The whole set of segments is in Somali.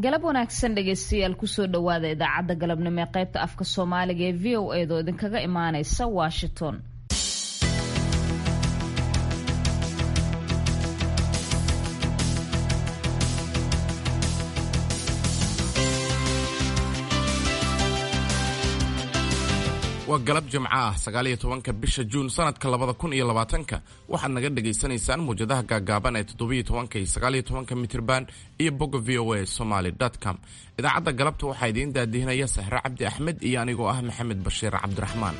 galab wanaagsan dhegaystayaal kusoo dhowaada idaacadda galabnimo ee qaybta afka soomaaliga ee v o eedoo idinkaga imaaneysa washington waa galab jimco ah sagaaliyo tobanka bisha juun sanadka labada kun iyo labaatanka waxaad naga dhagaysanaysaan muwjadaha gaagaaban ee toddobiyo tobanka iyo sagaaliyo tobanka mitirban iyo bogga v o a somaly com idaacadda galabta waxaa idiin daadihinaya sahre cabdi axmed iyo anigoo ah maxamed bashiir cabdiraxmaan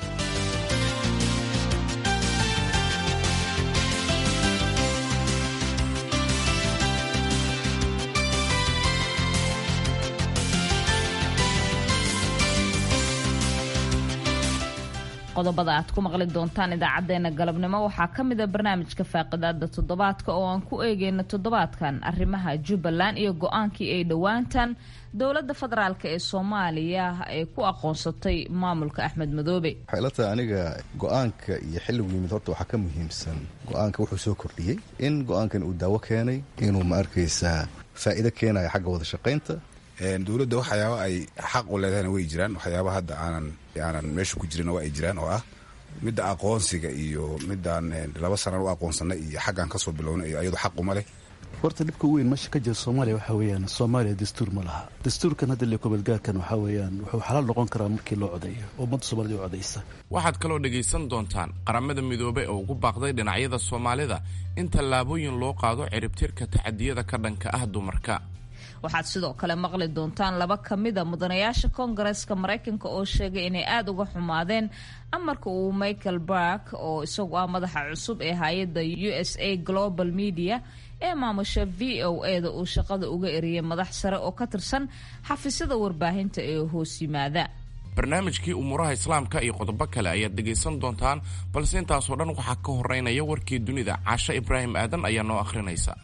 qodobada aad ku maqli doontaan idaacadeena galabnimo waxaa ka mida barnaamijka faaqidaada toddobaadka oo aan ku eegeyna toddobaadkan arrimaha jubbaland iyo go-aankii ay dhowaantan dowladda federaalk ee soomaaliya ay ku aqoonsatay maamulka axmed madoobe waxay ila tahay aniga go-aanka iyo xilligu yimid horta waxaa ka muhiimsan go-aanka wuxuu soo kordhiyey in go-aankan uu daawo keenay inuu ma arkaysaa faa'iido keenayo xagga wada shaqaynta dowladda waxyaaba ay xaq u leedahayna way jiraan waxyaaba hadda aanan aanan meesha ku jirin waa ay jiraan oo ah midda aqoonsiga iyo midaan laba sanan u aqoonsanay iyo xaggaan kasoo bilownay iyo ayadu xaq uma leh horta dhibka weyn meesha ka jira soomaaliya waxaa weeyaan soomaaliya dastuur ma laha dastuurkan hadda lekobalgaarkan waxaa weeyaan wuxuu xalaal noqon karaa markii loo codeeyo oo ummadda soomaalida u codaysa waxaad kaloo dhegaysan doontaan qaramada midoobey oo ugu baaqday dhinacyada soomaalida in tallaabooyin loo qaado ciribtirka tacadiyada ka dhanka ah dumarka waxaad sidoo kale maqli doontaan laba ka mida mudanayaasha koongareeska maraykanka oo sheegay inay aada uga xumaadeen amarka uu michael bark oo isagu ah madaxa cusub ee hay-adda u s a global media ee maamusha v o e da uu shaqada uga eriyay madax sare oo ka tirsan xafiisyada warbaahinta ee hoos yimaada barnaamijkii umuuraha islaamka iyo qodobo kale ayaad dhegaysan doontaan balse intaasoo dhan waxaa ka horeynaya warkii dunida caashe ibraahim aadan ayaa noo akhrinaysa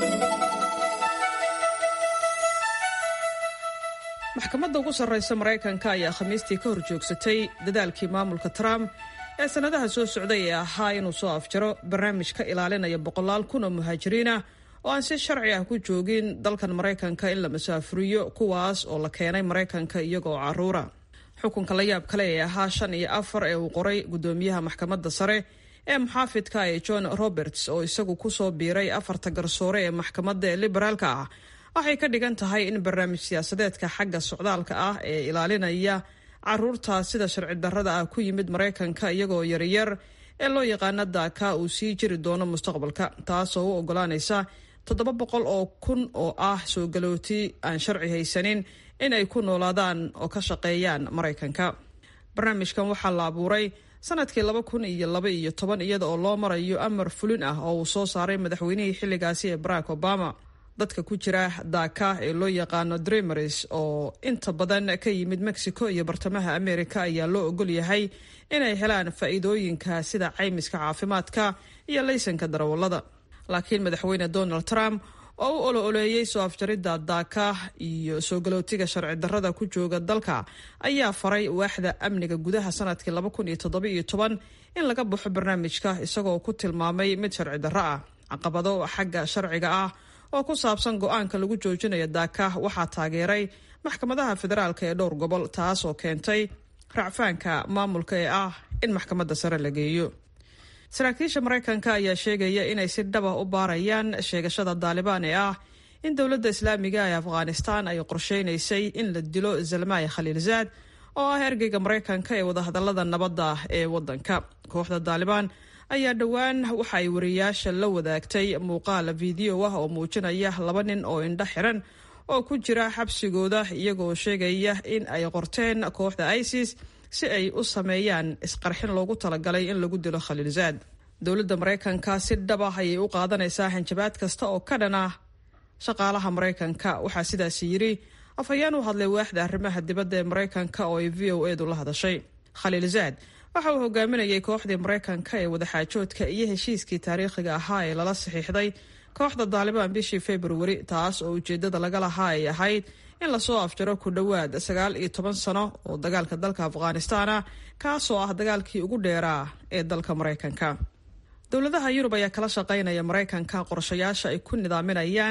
maxkamadda ugu sarraysa maraykanka ayaa khamiistii ka hor joogsatay dadaalkii maamulka trump ee sannadaha soo socday ee ahaa inuu soo afjaro barnaamij ka ilaalinaya boqolaal kun oo muhaajiriinah oo aan si sharci ah ku joogin dalkan maraykanka in la masaafuriyo kuwaas oo la keenay maraykanka iyagoo carruura xukunka la yaab kale ee ahaa shan iyo afar ee uu qoray guddoomiyaha maxkamadda sare ee muxaafidka ee john roberts oo isagu kusoo biiray afarta garsoore ee maxkamadda ee liberaalka ah waxay ka dhigan tahay in barnaamij siyaasadeedka xagga socdaalka ah ee ilaalinaya caruurta sida sharci darrada ah ku yimid maraykanka iyagoo yaryar ee loo yaqaana daaka uu sii jiri doono mustaqbalka taasoo u ogolaanaysa toddoba boqol oo kun oo ah soo galooti aan sharci haysanin in ay ku noolaadaan oo ka shaqeeyaan maraykanka barnaamijkan waxaa la abuuray sanadkii laba kun iyo laba iyo toban iyada oo loo marayo amar fulin ah oo uu soo saaray madaxweynihii xilligaasi ee barack obama dadka ku jira daaka ee loo yaqaano dremeris oo inta badan ka yimid mexico iyo bartamaha america ayaa loo ogol yahay inay helaan faa'iidooyinka sida caymiska caafimaadka iyo laysanka darawallada laakiin madaxweyne donald trump oo u olo-oleeyey soo afjaridda daaka iyo soo galootiga sharci darrada ku jooga dalka ayaa faray waaxda amniga gudaha sanadkii laba kun iyo toddoba iyo toban in laga baxo barnaamijka isagoo ku tilmaamay mid sharci darro ah caqabado xagga sharciga ah oo ku saabsan go-aanka lagu joojinayo daaka waxaa taageeray maxkamadaha federaalka ee dhowr gobol taas oo keentay racfaanka maamulka ee ah in maxkamadda sare la geeyo saraakiisha maraykanka ayaa sheegaya inay si dhaba u baarayaan sheegashada daalibaan ee ah in dowladda islaamiga ee afghanistan ay qorsheynaysay in la dilo zalmay khaliilzaad oo ah ergeyga maraykanka ee wadahadalada nabadda ee wadanka kooxda daalibaan ayaa dhowaan waxa ay wariyaasha la wadaagtay muuqaal fiideo ah oo muujinaya laba nin oo indho xiran oo ku jira xabsigooda iyagoo sheegaya in ay qorteen kooxda isis si ay u sameeyaan isqarxin loogu talagalay in lagu dilo khaliilzaad dowladda maraykanka si dhaba ayay u qaadanaysaa hanjabaad kasta oo ka dhan ah shaqaalaha maraykanka waxaa sidaas yidhi afhayeen u hadlay waaxda arrimaha dibadda ee maraykanka oo ay v o edu la hadashay khaliilzaad waxa uu hogaaminayay kooxdii maraykanka ee wadaxaajoodka iyo heshiiskii taariikhiga ahaa ee lala saxiixday kooxda daalibaan bishii februari taas oo ujeedada laga lahaa ay ahayd in lasoo afjaro ku dhowaad sagaal iyo toban sano oo dagaalka dalka afghanistan ah kaasoo ah dagaalkii ugu dheeraa ee dalka maraykanka dowladaha yurub ayaa kala shaqaynaya maraykanka qorshayaasha ay ku nidaaminayaan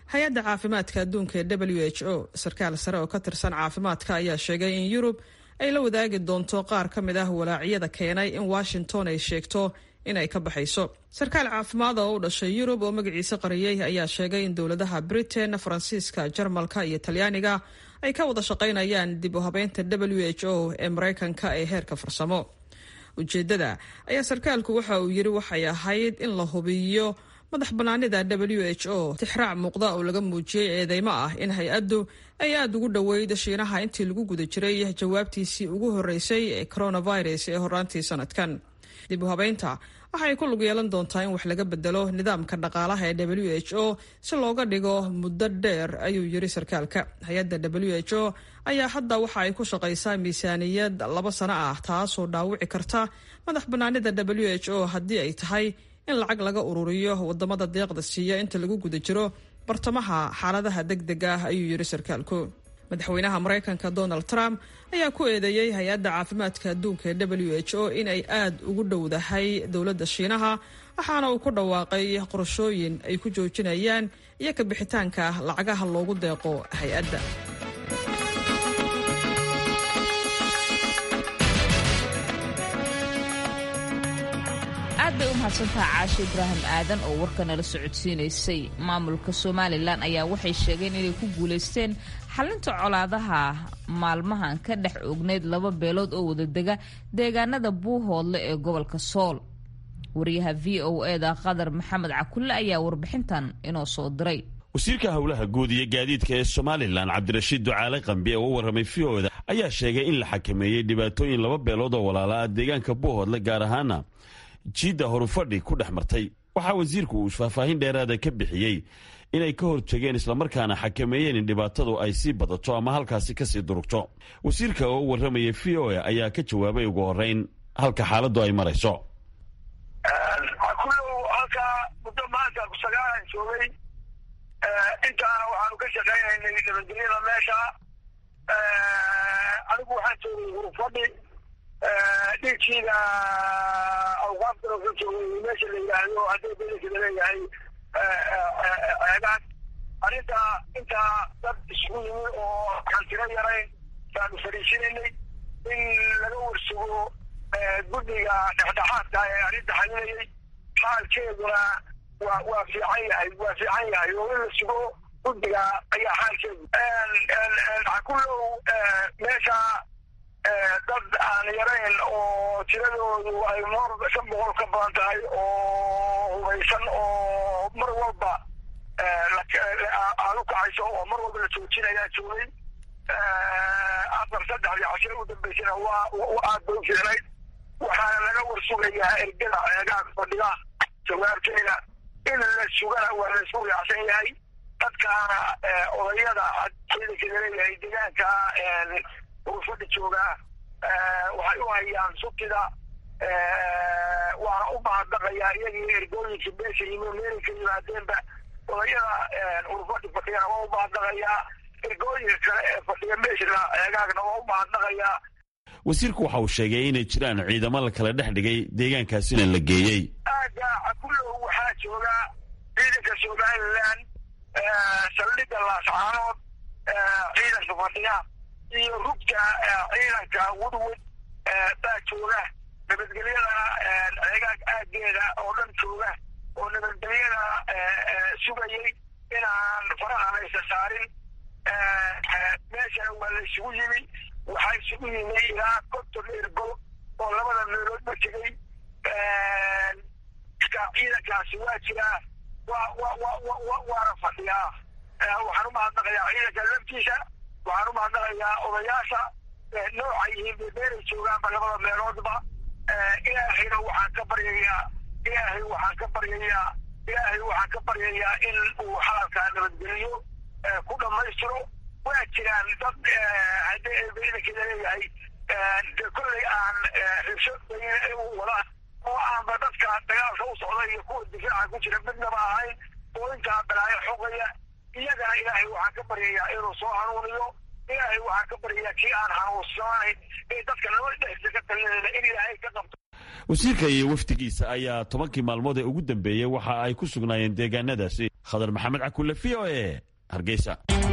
hay-adda caafimaadka adduunka ee w h o sarkaal sare oo ka tirsan caafimaadka ayaa sheegay in yurub ay la wadaagi doonto qaar ka mid ah walaacyada keenay in washington ay sheegto in ay ka baxayso sarkaal caafimaad oo u dhashay yurub oo magaciisa qariyey ayaa sheegay in dowladaha britain faransiiska jarmalka iyo talyaaniga ay ka wada shaqaynayaan dib u habeynta w h o ee maraykanka ee heerka farsamo ujeedada ayaa sarkaalku waxa uu yiri waxay ahayd in la hubiyo madax banaanida w h o tixraac muuqda oo laga muujiyey eedeymo ah in hay-addu ay aada ugu dhoweyd shiinaha intii lagu guda jiray jawaabtiisii ugu horeysay ee coronavirus ee horaantii sanadkan dib u habeynta waxay ku lug yeelan doontaa in wax laga bedelo nidaamka dhaqaalaha ee w h o si looga dhigo muddo dheer ayuu yiri sarkaalka hay-adda w h o ayaa hadda waxa ay ku shaqaysaa miisaaniyad laba sano ah taasoo dhaawici karta madax banaanida w h o haddii ay tahay in lacag laga ururiyo wadamada deeqda siiya inta lagu guda jiro bartamaha xaaladaha deg deg ah ayuu yiri sarkaalku madaxweynaha maraykanka donald trump ayaa ku eedeeyey hay-adda caafimaadka adduunka ee w h o in ay aada ugu dhowdahay dowladda shiinaha waxaana uu ku dhawaaqay qorashooyin ay ku joojinayaan iyo ka bixitaanka lacagaha loogu deeqo hay-adda aad bay u mahadsantaha caashe ibraahim aadan oo warka nala socodsiinaysay maamulka somalilan ayaa waxay sheegeen inay ku guulaysteen xalinta colaadaha maalmahan ka dhex ogneyd laba beelood oo wadadega deegaanada buuhoodle ee gobolka sool wariyaha v o eda qadar maxamed cakulle ayaa warbixintan inoo soo diray wasiirka howlaha guud iyo gaadiidka ee somalilan cabdirashiid ducaale qambi oo u warramay v o da ayaa sheegay in la xakameeyey dhibaatooyin laba beelood oo walaala ah deegaanka buuhoodle gaar ahaana jiidda horufadhi ku dhex martay waxaa wasiirku uu faahfaahin dheeraada ka bixiyey inay ka hortageen islamarkaana xakameeyeen in dhibaatadu ay sii badato ama halkaasi kasii durugto wasiirka oo u warramaya v o a ayaa ka jawaabay ugu horeyn halka xaaladdu ay marayso kulow halkaa muddo maanta kusagaalan joogay intaana waxaanu ka shaqaynaynay nabadgelyada meesha anigu waxaan joogay hurufadhi dhiigkiida awqaaftan ka joogay meesha la yidhaahdo haddii bedelkida leeyahay ceegaan arrinta intaa dad isugu yimi oo aan tiro yarayn baanu fariisinaynay in laga warsugo guddiga dhexdhexaadka ee arrinta xalinayay xaalkeeduna waa waa fiican yahay waa fiican yahay oo in la sugo guddiga ayaa xaalkeedu kulow meesha dad aan yarayn oo tiradoodu ay noor shan boqol ka badan tahay oo hubaysan oo mar walba aad u kacayso oo mar walba la joojinayaa joogay afar saddexdii cashiro u dambeysana waa aad bay u fiicnayd waxaana laga warsugayaa ergada ceegaag fadhiga jawaabteeda in la sugana waa la isku raacsan yahay dadkaana odayada ciidankeeda leeyahay deegaanka urufadhi joogaa waxay u hayaan sutida waana u mahadnaqayaa iyagii ergooyinka meesha yimi meelay ka yimaadeenba odayada urufadhi fadhigana waa u mahadnaqayaa ergooyinka kale ee fadhiga meeshana eegaagna waa u mahadnaqayaa wasiirku waxa uu sheegay inay jiraan ciidamo la kala dhex dhigay deegaankaasina la geeyey aaga cakulow waxaa jooga ciidanka somalilan saldhigga laascaanood ciidanka fadhiga iyo rugta ciidanka woodwood baa jooga nabadgelyada ceegaag aageeda oo dhan jooga oo nabadgelyada sugayay inaan faraha laysa saarin meeshana waa la isugu yimi waxaa isugu yimi ilaa konton ergo oo labada meeloodba tegey ciidankaasi waa jiraa waa wa wa wa waana fadhiyaa waxaan u mahadnaqayaa ciidanka laftiisa waxaan u mahadnaqayaa odayaasha nooca yihiin beebeeray joogaanba labada meeloodba ilaahayna waxaan ka baryayaa ilaahay waxaan ka baryayaa ilaahay waxaan ka baryayaa in uu xaalkaa nabadgeliyo ku dhammaystiro waa jiraan dad haddii ciidankeeda leeyahay kolley aan xibsho wada oo aanba dadka dagaalka u socda iyo kuwa difaaca ku jira midnaba ahayn oo intaa balaayo xogaya iyagana ilaahay waxaan ka baryayaa inuu soo hanuuniyo ilaahay waxaan ka baryayaa kii aan hanuunsanayn ee dadka nabad dhexdiisa ka talinayna in ilaahay ka qabto wasiirka iyo wafdigiisa ayaa tobankii maalmood ee ugu dambeeyey waxa ay ku sugnaayeen deegaanadaasi khadar maxamed cakulle v o e hargeysa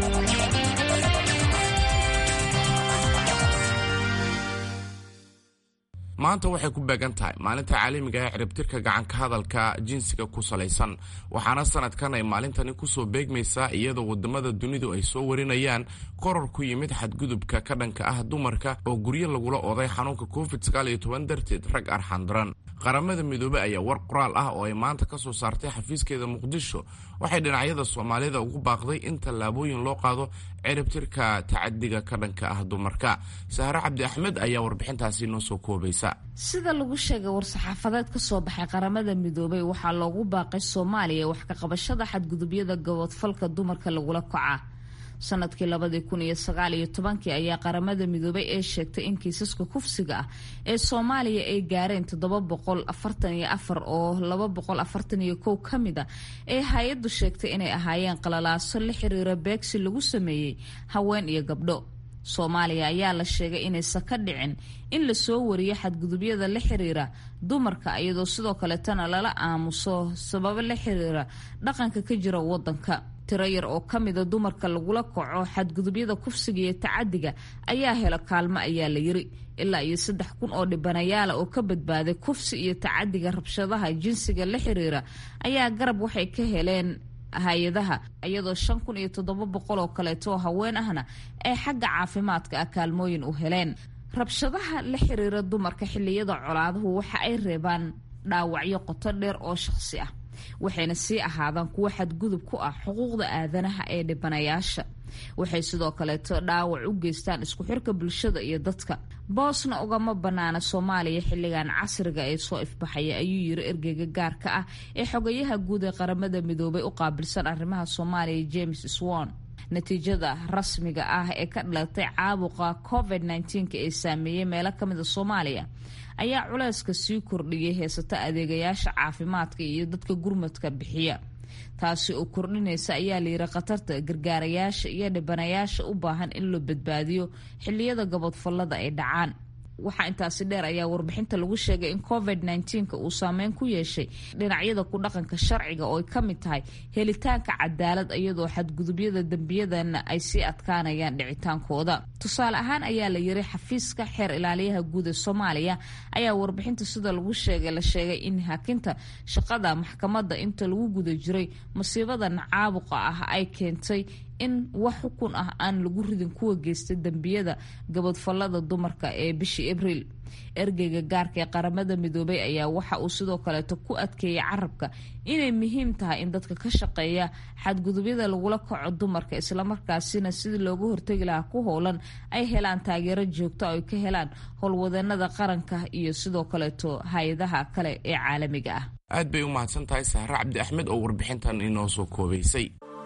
maanta waxay ku beegan tahay maalinta caalamiga ee ciribtirka gacanka hadalka jinsiga ku salaysan waxaana sanadkan ay maalintani kusoo beegmaysaa iyadoo wadamada dunidu ay soo warinayaan koror ku yimid xadgudubka ka dhanka ah dumarka oo guryo lagula oday xanuunka covid darteed rag arxandaran qaramada midoobey ayaa war qoraal ah oo ay maanta ka soo saartay xafiiskeeda muqdisho waxay dhinacyada soomaalida ugu baaqday in tallaabooyin loo qaado ciribtirka tacadiga ka dhanka ah dumarka sahre cabdi axmed ayaa warbixintaasi noo soo koobaysa sida lagu sheegay war-saxaafadeed ka soo baxay qaramada midoobey waxaa loogu baaqay soomaaliya wax ka qabashada xadgudubyada gaboodfalka dumarka lagula kaca sanadkii labadii kun iyo sagaal iyo tobankii ayaa qaramada midoobay ee sheegtay in kiisaska kufsiga ah ee soomaaliya ay gaareen toddoba boqol afartan iyo afar oo laba boqol afartan iyo kow ka mid a ee hay-addu sheegtay inay ahaayeen qalalaaso la xiriira beegsi lagu sameeyey haween iyo gabdho soomaaliya ayaa la sheegay inaysan ka dhicin in lasoo wariyo xadgudubyada la xiriira dumarka iyadoo sidoo kaleetana lala aamuso sababo la xiriira dhaqanka ka jira wadanka tiro yar oo ka mida dumarka lagula kaco xadgudubyada kufsiga iyo tacadiga ayaa hela kaalmo ayaa la yiri ilaa iyo saddex kun oo dhibanayaala oo ka badbaaday kufsi iyo tacadiga rabshadaha jinsiga la xiriira ayaa garab waxay ka heleen hay-adaha iyadoo shan kun iyo toddoba boqol oo kaleeto oo haween ahna ay xagga caafimaadka ah kaalmooyin u heleen rabshadaha la xiriira dumarka xilliyada colaaduhu waxa ay reebaan dhaawacyo qoto dheer oo shaqsi ah waxayna sii ahaadaan kuwo xadgudub ku ah xuquuqda aadanaha ee dhibanayaasha waxay sidoo kaleeto dhaawac u geystaan isku xirka bulshada iyo dadka boosna ugama banaana soomaaliya xilligan casriga ee soo ifbaxaya ayuu yiri ergeyga gaarka ah ee xogayaha guud ee qaramada midoobay u qaabilsan arrimaha soomaaliya james swan natiijada rasmiga ah ee ka dhalatay caabuqa covid nneteen-ka ee saameeyey meelo kamida soomaaliya ayaa culeyska sii kordhiyay heesata adeegayaasha caafimaadka iyo dadka gurmadka bixiya taasi oo kordhinaysa ayaa layiri khatarta gargaarayaasha iyo dhibanayaasha u baahan in loo badbaadiyo xiliyada gabodfallada ay dhacaan waxaa intaasi dheer ayaa warbixinta lagu sheegay in covid nneteen-ka uu saameyn ku yeeshay dhinacyada ku dhaqanka sharciga oo ay ka mid tahay helitaanka cadaalad iyadoo xadgudubyada dembiyadana ay sii adkaanayaan dhicitaankooda tusaale ahaan ayaa la yiri xafiiska xeer ilaaliyaha guud ee soomaaliya ayaa warbixinta sida lagu sheegay la sheegay in hakinta shaqada maxkamadda inta lagu guda jiray masiibadan caabuqa ah ay keentay in wax xukun ah aan lagu ridin kuwa geysta dembiyada gabadfallada dumarka ee bishii abriil ergeyga gaarka ee qaramada midoobay ayaa waxa uu sidoo kaleeto ku adkeeyay carabka inay muhiim tahay in dadka ka shaqeeya xadgudubyada lagula kaco dumarka islamarkaasina sidii looga hortegi lahaa ku howlan ay helaan taageero joogto ay ka helaan howlwadanada qaranka iyo sidoo kaleeto hay-adaha kale ee caalamiga ah aad bay u mahadsan tahay sahre cabdi axmed oo warbixintan inoo soo koobaysay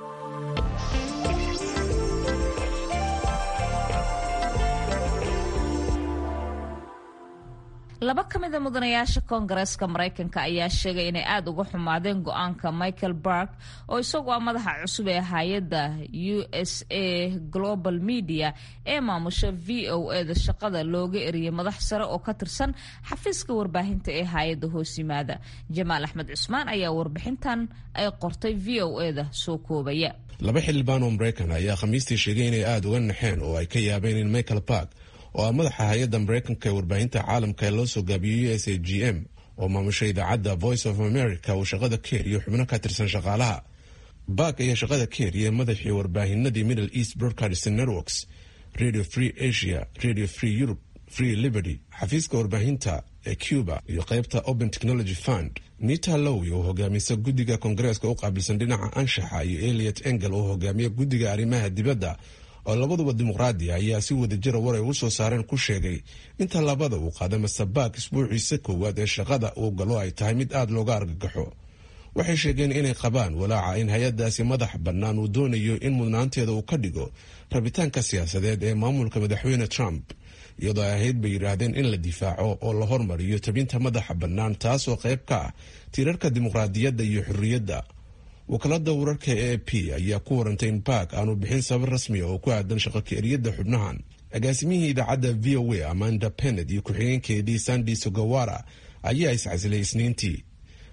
laba ka mid a mudanayaasha koongareeska maraykanka ayaa sheegay inay aada uga xumaadeen go-aanka michael bark oo isagu ah madaxa cusub ee hay-adda u s a global media ee maamusha v o e da shaqada looga eriyay madax sare oo ka tirsan xafiiska warbaahinta ee hay-adda hoos yimaada jamaal axmed cusmaan ayaa warbixintan ay qortay v o e da soo koobaya laba xildhibaan oo maraykan ayaa khamiistii sheegay inay aada uga naxeen oo ay ka yaabeen in michael bark oo ah madaxa hay-adda maraykanka ee warbaahinta caalamka ee loo soo gaabiyey u s a g m oo maamusha idaacadda voice of america uu shaqada ka heriyo xubno ka tirsan shaqaalaha bark ayaa shaqada ka heriyay madaxii warbaahinadii middle east broadcasting networks radio free asia radio free europe free liberty xafiiska warbaahinta ee cuba iyo qeybta open technology fund nita lowi oo hogaamisa guddiga koongareeska u qaabilsan dhinaca anshaxa iyo eliot engel oo hogaamiya guddiga arrimaha dibadda oo labaduba dimuqraadi ayaa si wadajira war ay u soo saareen ku sheegay in tallaabada uu qaada masabaak isbuuciisa koowaad ee shaqada uu galo ay tahay mid aada looga argagaxo waxay sheegeen inay qabaan walaaca in hay-addaasi madax bannaan uu doonayo in mudnaanteeda uu ka dhigo rabitaanka siyaasadeed ee maamulka madaxweyne trump iyadoo ay ahayd bay yidhaahdeen in la difaaco oo la hormariyo tabinta madaxa bannaan taasoo qayb ka ah tiirarka dimuqraadiyadda iyo xorriyadda wakaalada wararka e a p ayaa ku warantay in bark aanu bixin sabab rasmiya oo ku aadan shaqo ka-eriyadda xubnahan agaasimihii idaacadda v o a amanda pennet iyo ku-xigeenkeedii sandi sogawara ayaa iscasilay isniintii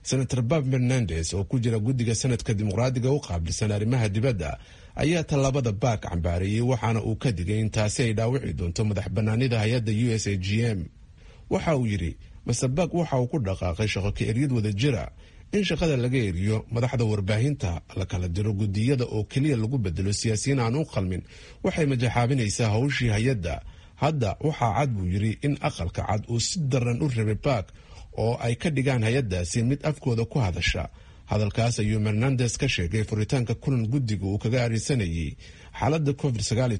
senator bob fernandes oo ku jira guddiga sanadka dimuqraadiga u qaabilsan arrimaha dibadda ayaa tallaabada baak cambaareeyey waxaana uu ka digay in taasi ay dhaawici doonto madax bannaanida hay-adda u s a g m waxa uu yidhi master baak waxa uu ku dhaqaaqay shaqo ka eryad wada jira in shaqada laga eriyo madaxda warbaahinta la kala diro guddiyada oo keliya lagu bedelo siyaasiyiin aan u qalmin waxay majaxaabinaysaa howshii hay-adda hadda waxaa cad buu yidhi in aqalka cad uu si daran u rabay baak oo ay ka dhigaan hay-addaasi mid afkooda ku hadasha hadalkaas ayuu fernandes ka sheegay furitaanka kulan guddiga uu kaga arisanayay xaaladda covid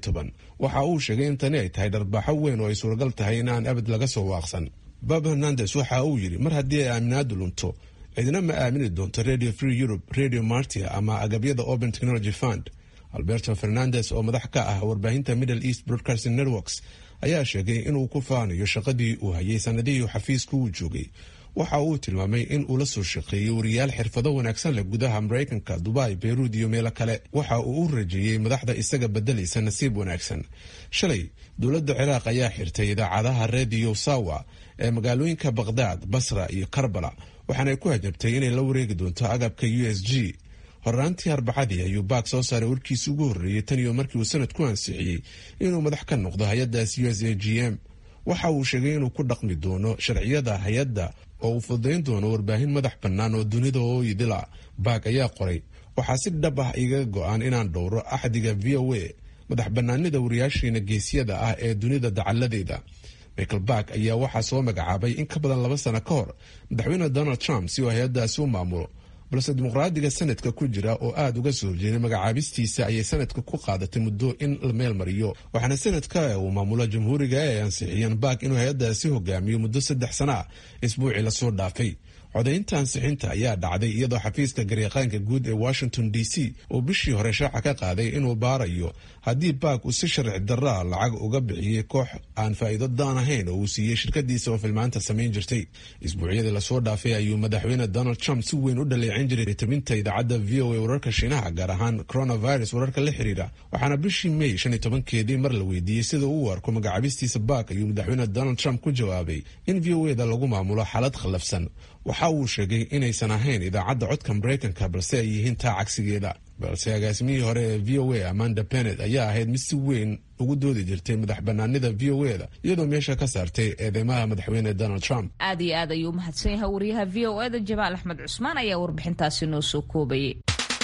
waxa uu sheegay in tani ay tahay dharbaaxo weyn oo ay suuragal tahay in aan abad laga soo waaqsan bob hernandes waxa uu yidhi mar haddii ay aaminaadu lunto cidina ma aamini doonto radio free europe radio martia ama agabyada open technology fund alberto fernandes oo madax ka ah warbaahinta middle east broadcasting networks ayaa sheegay inuu ku faanayo shaqadii uu hayay sanadihii xafiiska uu joogay waxa uu tilmaamay in uu la soo shaqeeyey wariyaal xirfado wanaagsan leh gudaha maraykanka dubai beyruud iyo meelo kale waxa uu u rajeeyey madaxda isaga bedelaysa nasiib wanaagsan shalay dowladda ciraaq ayaa xirtay idaacadaha rediyo sawa ee magaalooyinka baqhdaad basra iyo karbala waxaanay ku hajabtay inay la wareegi doonto agabka u s g horraantii arbacadii ayuu baak soo saaray warkiisi ugu horreeyey tan iyo markii uu sanad ku ansixiyey inuu madax ka noqdo hay-addaas u s a g m waxa uu sheegay inuu ku dhaqmi doono sharciyada hay-adda oo uu fudayn doono warbaahin madax bannaan oo dunida oo idila baak ayaa qoray waxaa si dhab ah igaga go-aan inaan dhowro axdiga v o a madax bannaanida wariyaashiina geesyada ah ee dunida dacalladeeda michael back ayaa waxaa soo magacaabay in ka badan laba sano ka hor madaxweyne donald trump si uu hay-addaasi u maamulo balse dimuqraadiga sanadka ku jira oo aada uga soo horjeeday magacaabistiisa ayay sanadka ku qaadatay muddo in la meel mariyo waxaana sanadka uu maamulo jamhuuriga ee ay ansixiyeen baak inuu hay-addaasi hogaamiyo muddo saddex sana ah isbuucii lasoo dhaafay codaynta ansixinta ayaa dhacday iyadoo xafiiska garyaqaanka guud ee washington d c uu bishii hore shaaca ka qaaday inuu baarayo haddii baak uu si sharci daraa lacag uga bixiyey koox aan faa'iido daan ahayn oo uu siiyey shirkadiisa oo filmaanta samayn jirtay isbuucyadii lasoo dhaafay ayuu madaxweyne donald trump si weyn u dhaleecin jiray tabinta idaacadda v o a wararka shiinaha gaar ahaan coronavirus wararka la xiriira waxaana bishii may shan iyo tobankeedii mar la weydiiyey sida uu arko magacabistiisa baak ayuu madaxweyne donald trump ku jawaabay in v o eda lagu maamulo xaalad khallafsan waxa uu sheegay inaysan ahayn idaacadda codka maraykanka balse ay yihiin taa cagsigeeda balse agaasimihii hore ee v o a amanda benet ayaa ahayd mid si weyn ugu doodi jirtay madax banaanida v o e da iyadoo meesha ka saartay eedeymaha madaxweyne donald trump aad iyo aad ayuu umahadsan yahay wariyaha v o eda jamaal axmed cusmaan ayaa warbixintaasi noo soo koobayay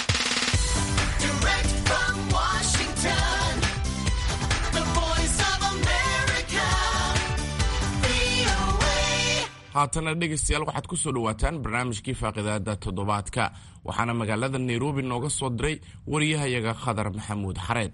haatana dhegaystayaal waxaad ku soo dhowaataan barnaamijkii faaqidaada toddobaadka waxaana magaalada nairobi nooga soo diray wariyahayaga khadar maxamuud xareed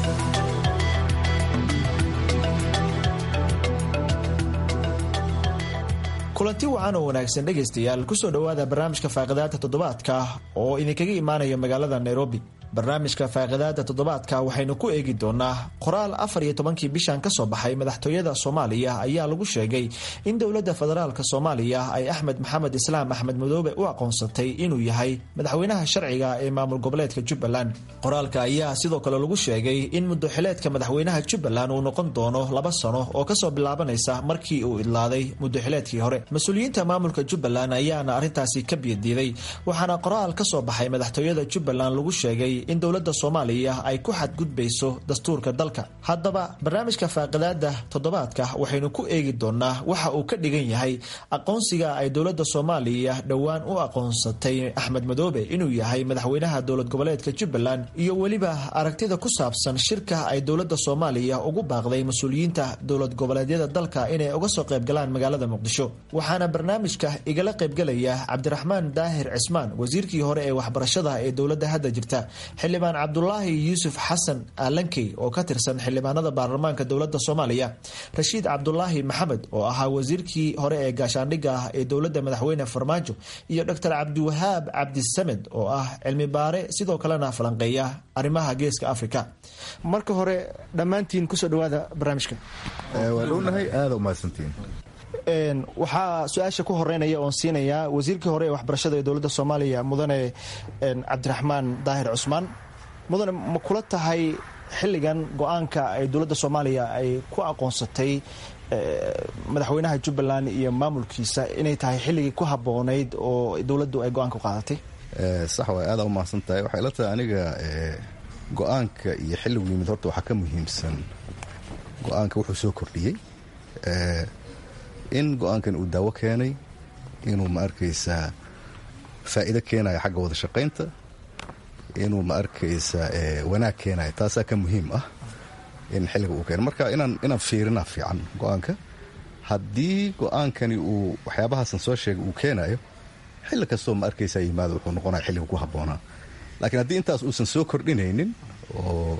kulanti wacan oo wanaagsan dhegaystayaal kusoo dhowaada barnaamijka faaqidaada toddobaadka oo idinkaga imaanaya magaalada nairobi barnaamijka faaqidaada toddobaadka waxaynu ku eegi doonaa qoraal afar iyo tobankii bishan ka soo baxay madaxtooyada soomaaliya ayaa lagu sheegay in dowladda federaalka soomaaliya ay axmed maxamed islaam axmed madoobe u aqoonsatay inuu yahay madaxweynaha sharciga ee maamul goboleedka jubbaland qoraalka ayaa sidoo kale lagu sheegay in muddoxileedka madaxweynaha jubbaland uu noqon doono laba sano oo kasoo bilaabanaysa markii uu idlaaday muddoxileedkii hore mas-uuliyiinta maamulka jubbaland ayaana arrintaasi ka biyadiiday waxaana qoraal ka soo baxay madaxtooyada jubbaland lagu sheegay in dowladda soomaaliya ay ku xadgudbayso dastuurka dalka haddaba barnaamijka faaqidaada toddobaadka waxaynu ku eegi doonaa waxa uu ka dhigan yahay aqoonsiga ay dowladda soomaaliya dhowaan u aqoonsatay axmed madoobe inuu yahay madaxweynaha dowlad goboleedka jubbaland iyo weliba aragtida ku saabsan shirka ay dowladda soomaaliya ugu baaqday mas-uuliyiinta dowlad goboleedyada dalka inay uga soo qaybgalaan magaalada muqdisho waxaana barnaamijka igala qaybgalaya cabdiraxmaan daahir cismaan wasiirkii hore ee waxbarashada ee dowladda hadda jirta xildhibaan cabdulaahi yuusuf xasan alankey oo ka tirsan xildhibaanada baarlamaanka dowladda soomaaliya rashiid cabdulaahi maxamed oo ahaa wasiirkii hore ee gaashaandhigga ah ee dowladda madaxweyne farmaajo iyo doctor cabdiwahaab cabdisamed oo ah cilmi baare sidoo kalena falanqeeya arrimaha geeska afrika marka hore dhammaantiin kusoo dhawaada barnaamijka waa dhownahay aada umahadsantiin waxaa su-aasha ku horeynaya oon siinayaa wasiirkii hore ee waxbarashada ee dowladda soomaaliya mudane cabdiraxmaan daahir cusmaan mudane ma kula tahay xilligan go-aanka ay dowladda soomaaliya ay ku aqoonsatay madaxweynaha jubbaland iyo maamulkiisa inay tahay xilligii ku habboonayd oo dowladdu ay go-aanka ku qaadatay sax waay aada u mahadsan tahay waxay la tahay aniga go-aanka iyo xilligu yimid horta waxaa ka muhiimsan go-aanka wuxuu soo kordhiyey in go-aankan uu daawo keenay inuu ma arkaysaa faa'iido keenayo xagga wada shaqaynta inuu ma arkaysaa wanaag keenayo taasaa ka muhiim ah in xilliga uu keeno marka inaan inaan fiirinaa fiican go-aanka haddii go-aankani uu waxyaabahaasan soo sheegay uu keenayo xilli kastoo ma arkaysaa yimaado wuxuu noqonaya xilliga ku habboonaa laakiin haddii intaas uusan soo kordhinaynin oo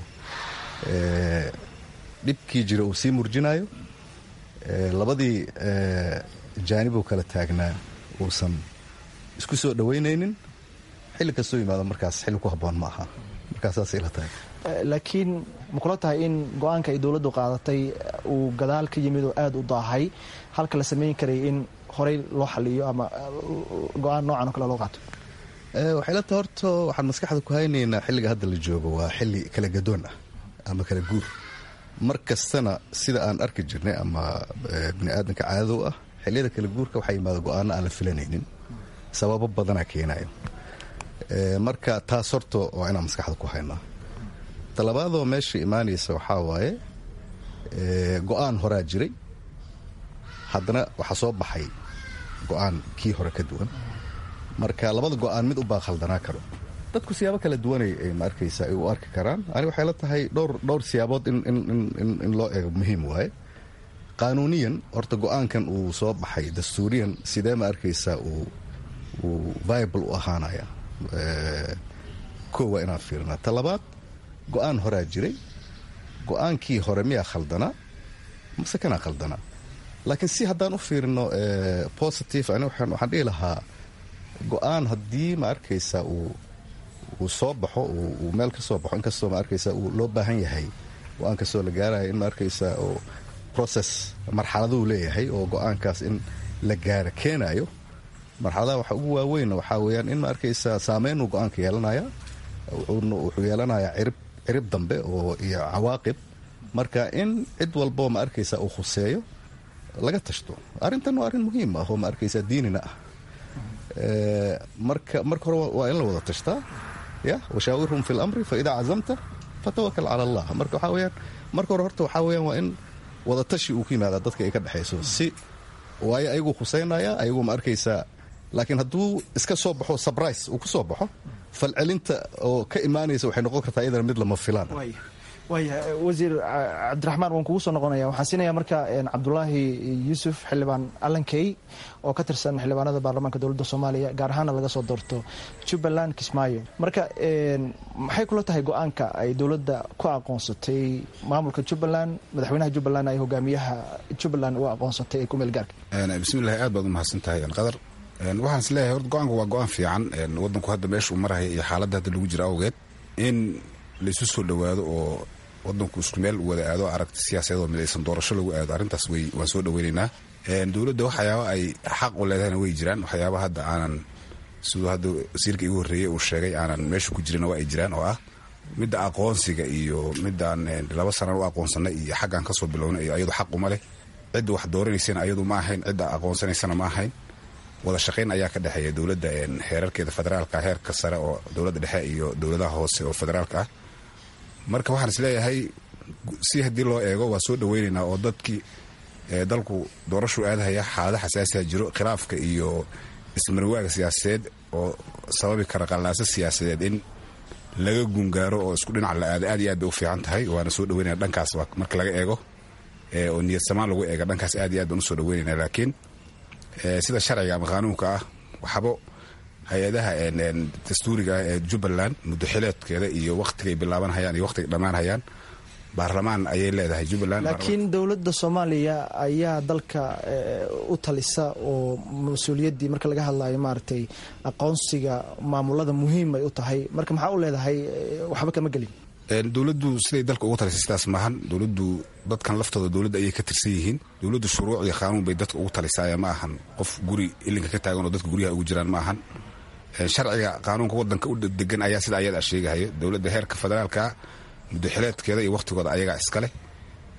dhibkii jira uu sii murjinayo labadii jaanibuu kala taagnaa uusan isku soo dhowaynaynin xilli kastoo yimaado markaas xilli ku habboon ma aha markaas saasay la tahay laakiin ma kula tahay in go-aanka ay dowladdu qaadatay uu gadaal ka yimid oo aada u daahay halka la samayn karay in horey loo xaliyo ama go-aan noocan oo kale loo qaato waxay la tahay horta waxaan maskaxda ku haynaynaa xilliga hadda la joogo waa xilli kala gadoon ah ama kala guur mar kastana sida aan arki jirnay ama bini aadamka caadadow ah xilliyada kala guurka waxaa yimaada go-aano aan la filanaynin sababo badanaa keenayo marka taas horta waa inaan maskaxda ku haynaa talabaadoo meesha imaanaysa waxaa waaye go-aan horaa jiray haddana waxaa soo baxay go-aan kii hore ka duwan marka labada go-aan mid u baa khaldanaa karo dadku siyaabo kala duwanay ma arkaysa ay u arki karaan ani waxay la tahay dhowr dhowr siyaabood in loo eego muhiim waaye qaanuuniyan horta go-aankan uu soo baxay dastuuriyan sidee ma arkaysaa uu viable u ahaanaya koo waa inaan fiirnaa talabaad go-aan horaa jiray go-aankii hore miyaa khaldanaa mase kanaa khaldanaa laakiin si haddaan u fiirino positive ani waxaan dhihi lahaa go-aan haddii ma arkaysaa uu uu soo baxo uu meel ka soo baxo inkastoo ma arkaysaa uu loo baahan yahay go-aan kastoo la gaaraya in ma arkaysaa oo process marxaladuu leeyahay oo go-aankaas in la gaaro keenayo marxaladaha waxa ugu waaweynna waxaa weeyaan in ma arkaysaa saameynuu go-aanka yeelanaya wuxuu yeelanayaa cirib cirib dambe oo iyo cawaaqib marka in cid walboo ma arkaysaa uu khuseeyo laga tashto arrintan waa arrin muhiim ah oo ma arkaysaa diinina ah marka marka hore waa in la wada tashtaa ya washaawirhum fi lamri fa idaa cazamta fatawakal cala allah marka waxaa weyaan marka hore horta waxaa weyaan waa in wada tashi uu ku yimaada dadka ay ka dhexayso si waayo ayaguu khuseynaya ayaguu ma arkaysaa laakiin hadduu iska soo baxo sabrise uu ku soo baxo falcelinta oo ka imaanaysa waxay noqon kartaa iyadana mid lama filaan waaya wasiir cabdiraxmaan waan kugu soo noqonaya waxaan siinaya marka cabdulaahi yuusuf xildhibaan allankey oo ka tirsan xildhibaanada baarlamaanka dowladda soomaaliya gaar ahaana laga soo doorto jubbaland kismaayo marka maxay kula tahay go-aanka ay dowladda ku aqoonsatay maamulka jubbaland madaxweynaha jubbaland ay hogaamiyaha jubbaland u aqoonsatay ee kumeel gaarka bismillahi aad baad u mahadsan tahay qadar waxaan is leeyahay horta go-aanku waa go-aan fiican wadanku hadda meesha uu maraya iyo xaaladda hadda lagu jira awgeed in laisu soo dhowaado oo wadanku isku meel wada aado aragti siyaasadoo midaysan doorasho lagu aado arrintaas way waan soo dhoweynaynaa dowladda waxyaaba ay xaq u leedahayna way jiraan waxyaaba hadda aanan siduu hadda wasiirka igu horreeyey uu sheegay aanan meesha ku jirin waa ay jiraan oo ah midda aqoonsiga iyo midaan laba sanaan u aqoonsanay iyo xaggaan kasoo bilownay iyo ayadu xaq uma leh cidda wax dooranaysana ayadu ma ahayn cidda aqoonsanaysana ma ahayn wada shaqayn ayaa ka dhexeeya dowladda heerarkeeda federaalka heerka sare oo dowladda dhexe iyo dowladaha hoose oo federaalka ah marka waxaan is leeyahay si haddii loo eego waa soo dhoweynaynaa oo dadkii dalku doorashuu aadahaya xaalada xasaasiha jiro khilaafka iyo ismarwaaga siyaasadeed oo sababi kara qallaaso siyaasadeed in laga gungaaro oo isku dhinac la aado aad iyo aad bay u fiican tahay waana soo dhaweynaya dhankaas marka laga eego oo niyad samaan lagu eega dhankaas aad iyo aad baan usoo dhaweynayna laakiin sida sharciga ama qaanuunka ah waxbo hay-adaha dastuuriga ah ee jubbaland muddo xileedkeeda iyo wakhtigay bilaabanhayaan iyo wakhtigay dhammaanhayaan baarlamaan ayay leedahay jubbaland laakiin dowladda soomaaliya ayaa dalka u talisa oo mas-uuliyaddii marka laga hadlayo maaragtay aqoonsiga maamulada muhiim ay u tahay marka maxaa u leedahay waxba kama gelin dowladdu siday dalka ugu talisay sidaas maahan dowladdu dadkan laftooda dowladda ayay ka tirsan yihiin dowladdu shuruuc iyo qaanuun bay dadka ugu talisaya ma ahan qof guri ilinka ka taagan oo dadka guryaha ugu jiraan ma ahan sharciga qaanuunka wadanka u degan ayaa sida ayada sheegahayo dowladda heerka federaalka muddoxileedkeeda iyo wakhtigooda ayagaa iskaleh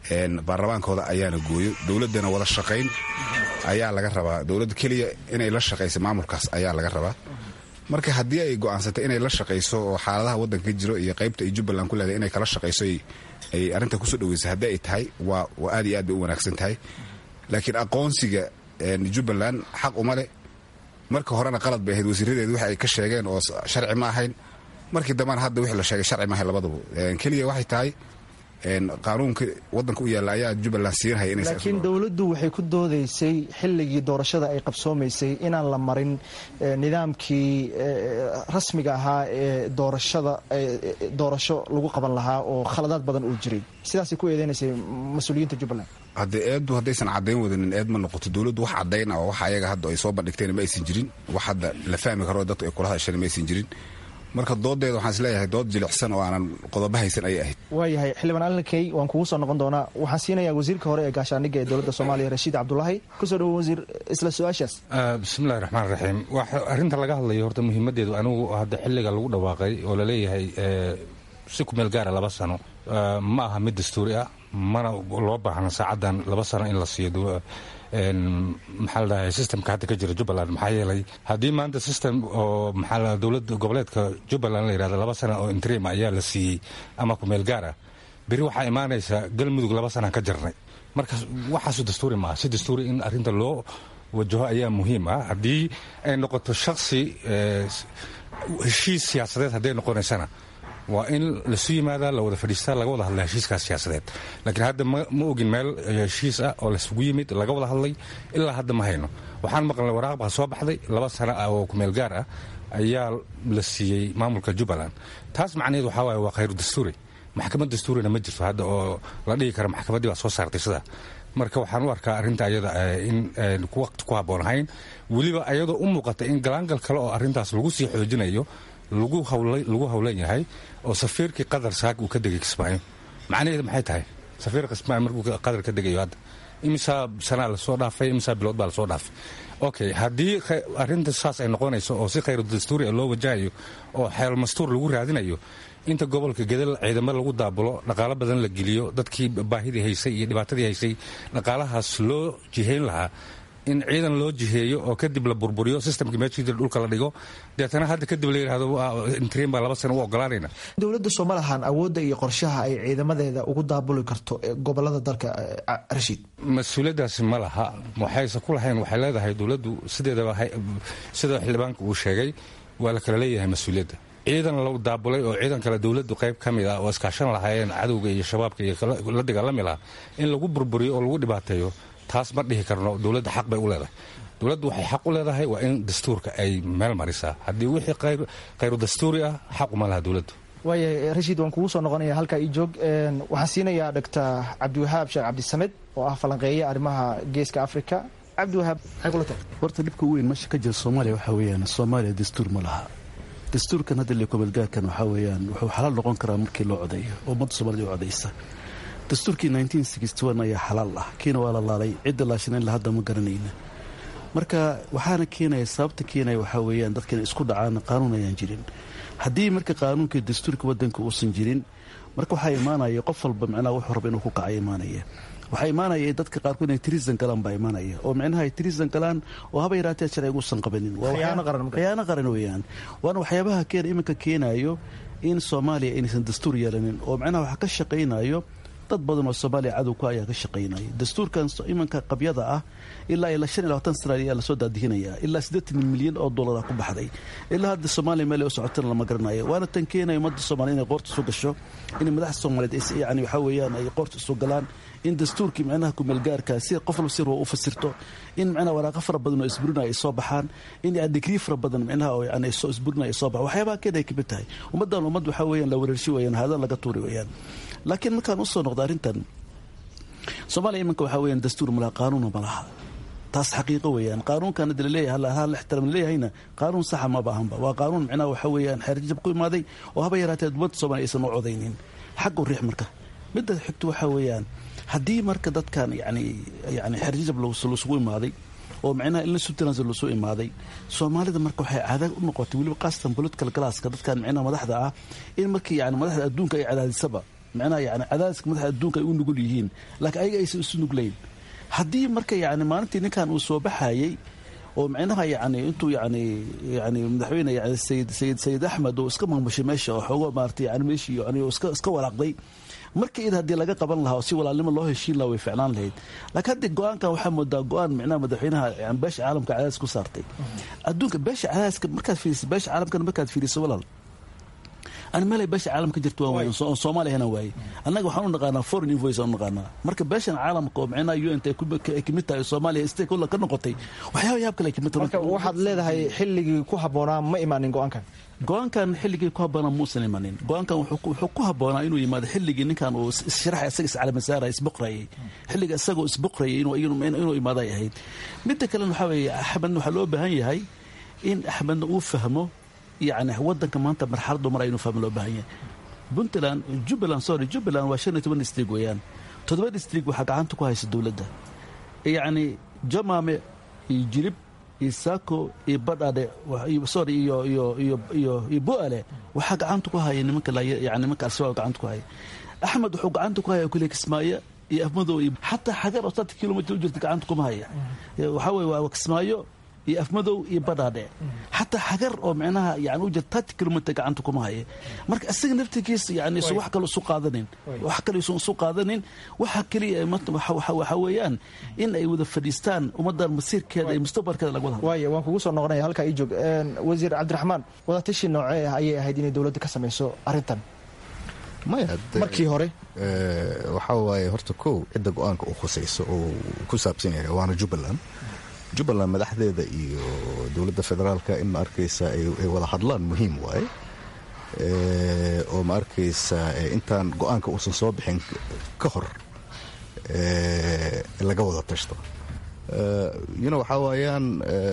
baarlamaankooda ayaana gooyo dowladdana wada shaqayn ayaa laga rabaa dowladda keliya inay la shaqayso maamulkaas ayaa laga rabaa marka haddii ay go'aansatay inay la shaqayso oo xaaladaha waddanka ka jiro iyo qaybta ay jubbaland ku leedahay inay kala shaqayso ay arrinta kusoo dhaweysay haddii ay tahay waa aad iyo aad bay u wanaagsan tahay laakiin aqoonsiga jubbaland xaq uma leh marka horena qalad bay ahayd wasiiradeedu wax ay ka sheegeen oo sharci ma ahayn markii dambena hadda wixii la sheegay sharci ma ahayn labadaba keliya waxay tahay qaanuunka wadanka u yaalla ayaa jubbaland siinhaya laakiin dowladdu waxay ku doodaysay xilligii doorashada ay qabsoomaysay inaan la marin nidaamkii rasmiga ahaa ee doorashada doorasho lagu qaban lahaa oo khaladaad badan uu jiray sidaasay ku eedeynaysay mas-uuliyiinta jubbaland haddee eeddu haddaysan caddayn wadanin eed ma noqoto dowladdu wax caddayn ah oo wax ayaga hadda ay soo bandhigteen ma aysan jirin wax hadda la fahmi karo dadku ay kula hadasheen ma aysan jirin marka doodeeda waxaan isleeyahay dood jilicsan oo aanan qodobo haysan ayay ahayd waayahay xildhibaan alinkey waan kugu soo noqon doonaa waxaan siinayaa wasiirka hore ee gaashaandhigga ee dowladda soomaaliya rashiid cabdulaahi kusoo dhawo wasiir isla su-aashaas bismillahi raxmaan raxiim arrinta laga hadlayo horta muhiimadeedu anigu hadda xilliga lagu dhawaaqay oo laleeyahay si ku meel gaara laba sano ma aha mid dastuuri ah mana loo baahna saacadan laba sano in la siiyo maxaa la dhahay systemka hadda ka jira jubbaland maxaa yeelay haddii maanta system oo maxaa la dowladda goboleedka jubbaland la yidhahda laba sana oo interim ayaa la siiyey ama ku meel gaar ah beri waxaa imaanaysa galmudug laba sanaan ka jarnay marka waxaasu dastuuri maaha si dastuuri in arrinta loo wajaho ayaa muhiim ah haddii ay noqoto shaksi heshiis siyaasadeed hadday noqonaysana waa in lasu yimaadaa la wada fadhiistaa laga wada hadla heshiiskaas siyaasadeed laakiin hadda ma ogin meel heshiis ah oo laysugu yimid laga wada hadlay ilaa hadda ma hayno waxaan maqlnay waraaq baa soo baxday laba sano ah oo kumeel gaar ah ayaa la siiyey maamulka jubbaland taas macnaheed waxaa waaye waa khayru dastuuri maxkamad dastuurina ma jirto hadda oo la dhigi kara maxkamaddii baa soo saartay sidaa marka waxaan u arkaa arrinta ayada in waqti ku habboon ahayn weliba ayadoo u muuqata in galaangal kale oo arrintaas lagu sii xoojinayo lagu hawlan yahay oo safiirkii qadar saag uu ka degay kismaayo macnaheedu maxay tahay safiir kismaayo markuu qadar ka degayo hadda imisaa sanaa lasoo dhaafay imisaa bilood baa lasoo dhaafay okay haddii arrinta saas ay noqonayso oo si khayru dastuuri loo wajahayo oo xeel mastuur lagu raadinayo inta gobolka gedel ciidamo lagu daabulo dhaqaalo badan la geliyo dadkii baahidii haysay iyo dhibaatadii haysay dhaqaalahaas loo jihayn lahaa in ciidan loo jiheeyo oo kadib la burburiyo systemkii meeshii jira dhulka la dhigo deetana hadda kadib la yidhahdo intriin baa laba sano u ogolaanayna dowladda sooma lahan awoodda iyo qorshaha ay ciidamadeeda ugu daabuli karto gobolada dalka rashiid mas-uuliyaddaasi ma laha waxayse ku lahayn waxay leedahay dowladdu sideedaba sida xildhibaanka uu sheegay waa la kala leeyahay mas-uuliyadda ciidan la daabulay oo ciidan kale dowladdu qayb ka mid ah oo iskaashan lahaayeen cadowga iyo shabaabka iyo la dagaalami lahaa in lagu burburiyo oo lagu dhibaateeyo taas ma dhihi karno dowladda xaq bay u leedahay dowladdu waxay xaq u leedahay waa in dastuurka ay meel marisaa haddii wixii khayru dastuuri ah xaq uma laha dowladdu waaya rashiid waan kugu soo noqonaya halkaa ii joog waxaan siinayaa dhogtor cabdiwahaab sheekh cabdisamed oo ah falanqeeye arrimaha geeska africa cabdiwahaab maxay kula tahay horta dhibka weyn meesha ka jira soomaaliya waxaa weeyaan soomaaliya dastuur ma laha dastuurkan hadda lekobalgaarkan waxaa weeyaan wuxuu xalaal noqon karaa markii loo codeeyo oo ummadda soomaalida u codaysa dastuurkii ayaa xalaal ah kiina waa la laalay cidda laashanayn hadda ma garanayna marka waxaana keenaya sababta keenaya waxaa weeyaan dadkan isku dhacaan qaanuun ayaan jirin haddii marka qaanuunka dastuurka wadanka uusan jirin marka waxaa imaanaya qof walba micnaha wuxuu raba inuu ku kaca imaanaya waxaa imaanaya dadka qaarkood inay tirisan galaan baa imaanaya oo micnaha ay tirisan galaan oo haba yaraatee sharciga uusan qabanin khiyaano qaran weeyaan waana waxyaabaha keena iminka keenayo in soomaaliya inaysan dastuur yeelanin oo micnaha waxa ka shaqaynayo dad badan oo soomaaliya cadowka ayaa ka shaqaynaya dastuurkan imanka qabyada ah ilaa ilaa shan iyo labaatan sana ayaa lasoo daadihinaya ilaa siddeetan milyan oo dollar ah ku baxday ilaa hadda soomaaliya meel ay u socotana lama garanayo waana tan keenaya ummadda soomaliya inay qoorta isu gasho in madaxda soomaaliyeed yani waxaa weeyaan ay qoorta isu galaan in dastuurkii micnaha kumeelgaarka si qof walba si ruwa u fasirto in micnaha waraaqo fara badan oo isburinaya ay soo baxaan in digrii fara badan micnaha oo yani soo isburinaya ay soo baxaan waxyaabaha keena ay kamid tahay ummaddan ummad waxaa weeyaan la wareershi weeyaan haadaan laga tuuri weeyaan laakiin markaan usoo noqdo arrintan soomaaliya iminka waxaa weyaan dastuur malaha qaanuuna ma laha taas xaqiiqo weeyaan qaanuunkan hadda laleeyahay hal la ixtiraam laleeyahayna qaanuun saxa maba ahanba waa qaanuun micnaha waxaa weeyaan xeerjab ku imaaday oo haba yaraatee ummadda soomaaliya aysan u codaynin xaggu riix marka midda xigto waxaa weeyaan haddii marka dadkan yani yani xeerjajab lasugu imaaday oo micnaha in la subtransi lasoo imaaday soomaalida marka waxay caada u noqotay weliba qaasatan political glasska dadkan micnaha madaxda ah in markii yani madaxda adduunka ay cadaadisaba micnaha yani cadaadiska madaxa adduunka ay u nugul yihiin laakiin ayaga aysan isu nuglayn haddii marka yani maalintii ninkan uu soo baxayey oo micnaha yani intuu yani yani madaxweyne yani sayid sayid sayid axmed oo iska maamushay meesha oo xoogo maaragtay yani meeshii yani iska iska walaaqday marka id haddii laga qaban lahaa oo si walaalnimo loo heshiin lahaa way ficlaan lahayd laakiin haddii go-aankan waxaa moodaa go-aan micnaha madaxweynaha yani beesha caalamka cadaadis ku saartay adduunka beesha cadaadiska markaad fiiriso beesha caalamkana markaad fiiriso walaal ani meelay beesha caalamka jirto waan waaye oo soomaaliyana waaye annaga waxaan u naqaanaa foreign invoice aan u naqaanaa marka beeshan caalamka oo micnaha un ay kamid tahay soomaaliya stakeholder ka noqotay waxyaaba yaab kale ay kamid tahay marka waxaad leedahay xilligii ku habboonaa ma imaanin go-aankan go-aankan xilligii ku habboonaa muusan imanin go-aankan wuxuu ku habboonaa inuu yimaado xilligii ninkan uu issharaxay isaga iscalamasaara isboqrayay xilliga isagoo isboqrayay inuu imaaday ahayd midda kalena waxaa weeye axmedna waxaa loo baahan yahay in axmedna uu fahmo yani wadanka maanta marxaladu mar aynu fahmo loo baahan yahay puntland jubbaland sorry jubbaland waa shan iyo toban district weeyaan toddoba district waxaa gacanta ku haysa dowladda yacni jamaame iyo jirib iyo saako iyo badhadhe sorry iyo iyo iyo iyo iyo bo-ale waxaa gacanta ku haya nimanka yani nimanka al-shabaab gacanta ku haya axmed wuxuu gacanta ku haya kule kismaayo iyo afmadow iyo xataa xagar oo sata kilomitr u jirta gacanta kuma haya waxaa weye waa kismaayo iyo afmadow iyo badhaadhe xataa xagar oo micnaha yani u jira tati kilomitr gacanta kuma haya marka isaga naftigiisa yani isu wax kale isu qaadanin wax kale isu isu qaadanin waxa keliya waxa weeyaan in ay wada fadhiistaan ummadan masiirkeeda iyo mustaqbalkeeda laga wada waaya waan kugu soo noqonaya halkaa ii joog wasiir cabdiraxmaan wadatashi noocee ah ayay ahayd inay dowladda ka samayso arrintan maya markii hore waxaa waaye horta kow cidda go-aanka uu khusayso oo ku saabsan yahay waana jubbaland jubbaland madaxdeeda iyo dowladda federaalka in ma arkaysa ay wada hadlaan muhiim waaye oo ma arkaysa intaan go-aanka uusan soo bixin ka hor laga wada tashto yuna waxaa waayaan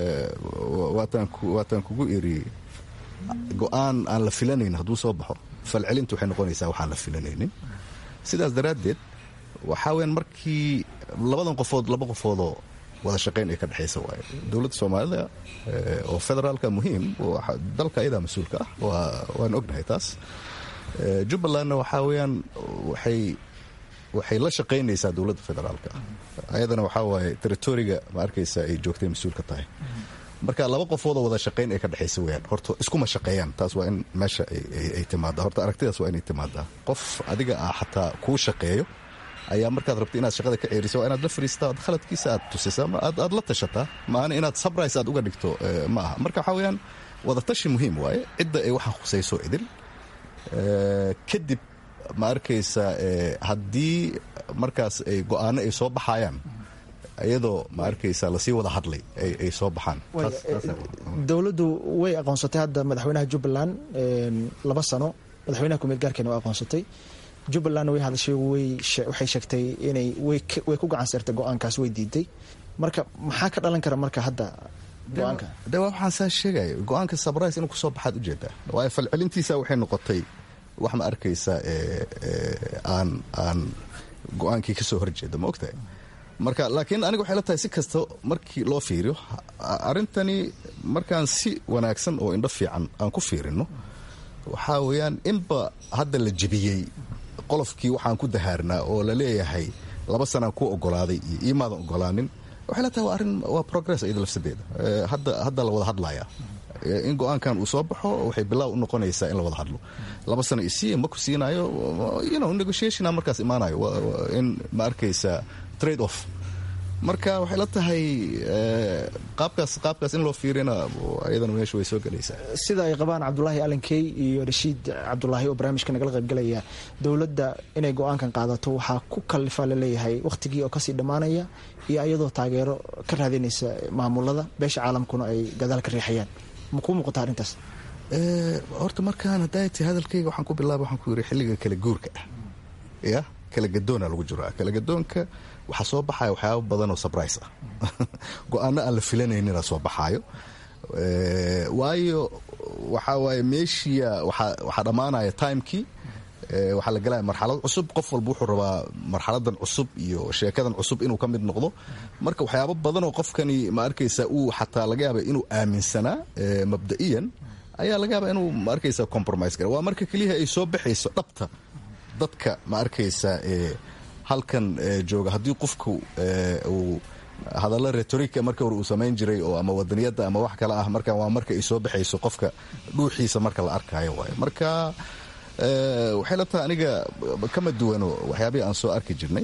waataan kugu iri go-aan aan la filanayn hadduu soo baxo falcelintu waxay noqonaysaa waxaan la filanaynin sidaas daraaddeed waxaa weyaan markii labadan qofood laba qofoodoo wada shaqayn ay ka dhexaysa waaye dowladda soomaalida oo federaalka muhiim dalka ayadaa mas-uulka ah waan ognahay taas jubbalandna waxaa weyaan waxay waxay la shaqaynaysaa dowladda federaalka ayadana waxaa waaye territoriga ma arkaysa ay joogtay mas-uul ka tahay marka laba qofoodoo wada shaqayn ay ka dhexaysa weyaan horta iskuma shaqeeyaan taas waa in meesha ay timaada horta aragtidaas waa inay timaadaa qof adiga ah xataa kuu shaqeeyo ayaa markaad rabta inaad shaqada ka ceeriso waa inaad la fariistaa ad khaladkiisa aad tusisa aad la tashataa maana inaad sabrise aad uga dhigto ma aha marka waxaa weyaan wadatashi muhiim waaye cidda ay waxaan khusayso idil kadib ma arkaysa haddii markaas ay go-aano ay soo baxayaan iyadoo ma arkaysa lasii wada hadlay ay soo baxaan dowladdu way aqoonsatay hadda madaxweynaha jubbaland laba sano madaxweynaha kumeel gaarkeena waa aqoonsatay jubbalandna way hadashay waxay sheegtay inay way ku gacan seertay go-aankaas way diiday marka maxaa ka dhalan kara marka hadda go-aanka de waa waxaan saa sheegaya go-aanka sabrise inuu kusoo baxaad ujeedaa waayo falcelintiisa waxay noqotay wax ma arkaysa aan aan go-aankii ka soo horjeeda ma ogtahay marka laakiin aniga waxay la tahay si kasta markii loo fiiriyo arrintani markaan si wanaagsan oo indho fiican aan ku fiirino waxaa weeyaan inba hadda la jebiyey qolofkii waxaan ku dahaarnaa oo la leeyahay laba sanaan ku ogolaaday iyo iimaadan ogolaanin waxay la tahay waa arrin waa progress iyada lafsadeeda hadda hadda la wada hadlaya in go-aankan uu soo baxo waxay bilaaw u noqonaysaa in la wada hadlo laba sano isiiya ma ku siinayo you know negotiationa markaas imaanayo in ma arkaysa trade off marka waxay la tahay qaabkaas qaabkaas in loo fiirina ayadana meesha way soo gelaysaa sida ay qabaan cabdulaahi alankey iyo rashiid cabdulaahi oo barnaamijka nagala qaybgalaya dowladda inay go-aankan qaadato waxaa ku kalifa laleeyahay wakhtigii oo kasii dhammaanaya iyo iyadoo taageero ka raadinaysa maamulada beesha caalamkuna ay gadaal ka riixayaan ma kuu muuqata arrintaas horta markaan haddaati hadalkayga waxaan ku bilaaba waxaan ku yiri xilliga kala guurka ah ya kala gadoona lagu jiraa kala gadoonka waxaa soo baxaya waxyaaba badan oo sabrise ah go-aano aan la filanaynina soo baxaayo waayo waxaa waaye meeshiya waxaa dhammaanaya timekii waxaa la galaya marxalad cusub qof walba wuxuu rabaa marxaladan cusub iyo sheekadan cusub inuu ka mid noqdo marka waxyaabo badan oo qofkani ma arkaysa uu xataa laga yaaba inuu aaminsanaa mabda'iyan ayaa laga yaaba inuu ma arkaysa compromise gara waa marka keliyaha ay soo baxayso dhabta dadka ma arkaysa halkan jooga haddii qofku uu hadalla retorika marka hore uu samayn jiray oo ama wadaniyadda ama wax kale ah marka waa marka ay soo baxayso qofka dhuuxiisa marka la arkaayo waayo marka waxay la tahay aniga kama duwano waxyaabihii aan soo arki jirnay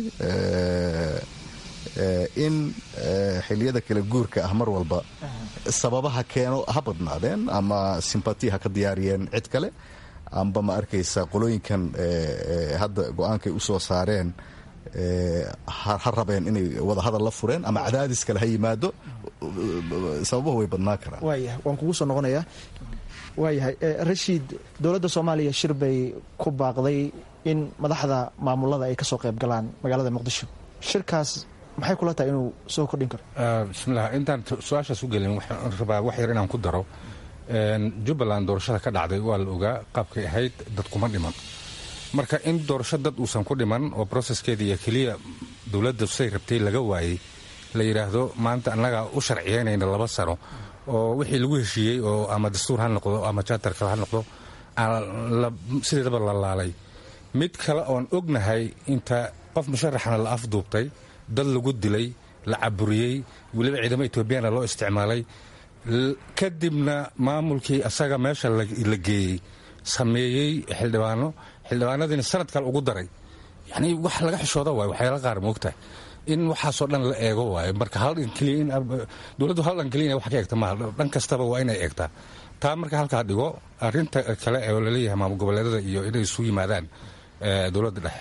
in xiliyada kala guurka ah mar walba sababaha keeno ha badnaadeen ama simbati ha ka diyaariyeen cid kale amba ma arkaysa qolooyinkan hadda go-aankay u soo saareen ha rabeen inay wadahadal la fureen ama cadaadis kale ha yimaado sababuhu way badnaan karaan waayahay waan kugu soo noqonayaa waayahay rashiid dowladda soomaaliya shir bay ku baaqday in madaxda maamulada ay ka soo qayb galaan magaalada muqdisho shirkaas maxay kula tahay inuu soo kordhin karo bismillah intaan su-aashaas u gelin waxaan rabaa wax yar inaan ku daro jubbaland doorashada ka dhacday waa la ogaa qaabkay ahayd dad kuma dhiman marka in doorasho dad uusan ku dhiman oo broseskeeda iyo keliya dowladda say rabtay laga waayey la yidhaahdo maanta annagaa u sharciyeynayna laba sano oo wixii lagu heshiiyey oo ama dastuur ha noqdo ama jaatarka ha noqdo sideedaba la laalay mid kale oon ognahay inta qof musharaxna la afduubtay dad lagu dilay la caburiyey weliba ciidamo etoobiyana loo isticmaalay kadibna maamulkii asaga meesha la geeyey sameeyey xildhibaano xildhibaanadiina sanad kale ugu daray yani wax laga xishooda waay waxyaala qaar moogtahay in waxaasoo dhan la eego waayo marka dowladdu hal dhan keliya ina wax ka eegta maaha dhan kastaba waa inay eegtaa taa marka halkaa dhigo arinta kale oo laleeyahay maamul goboleedada iyo inay isu yimaadaan dowladda dhexe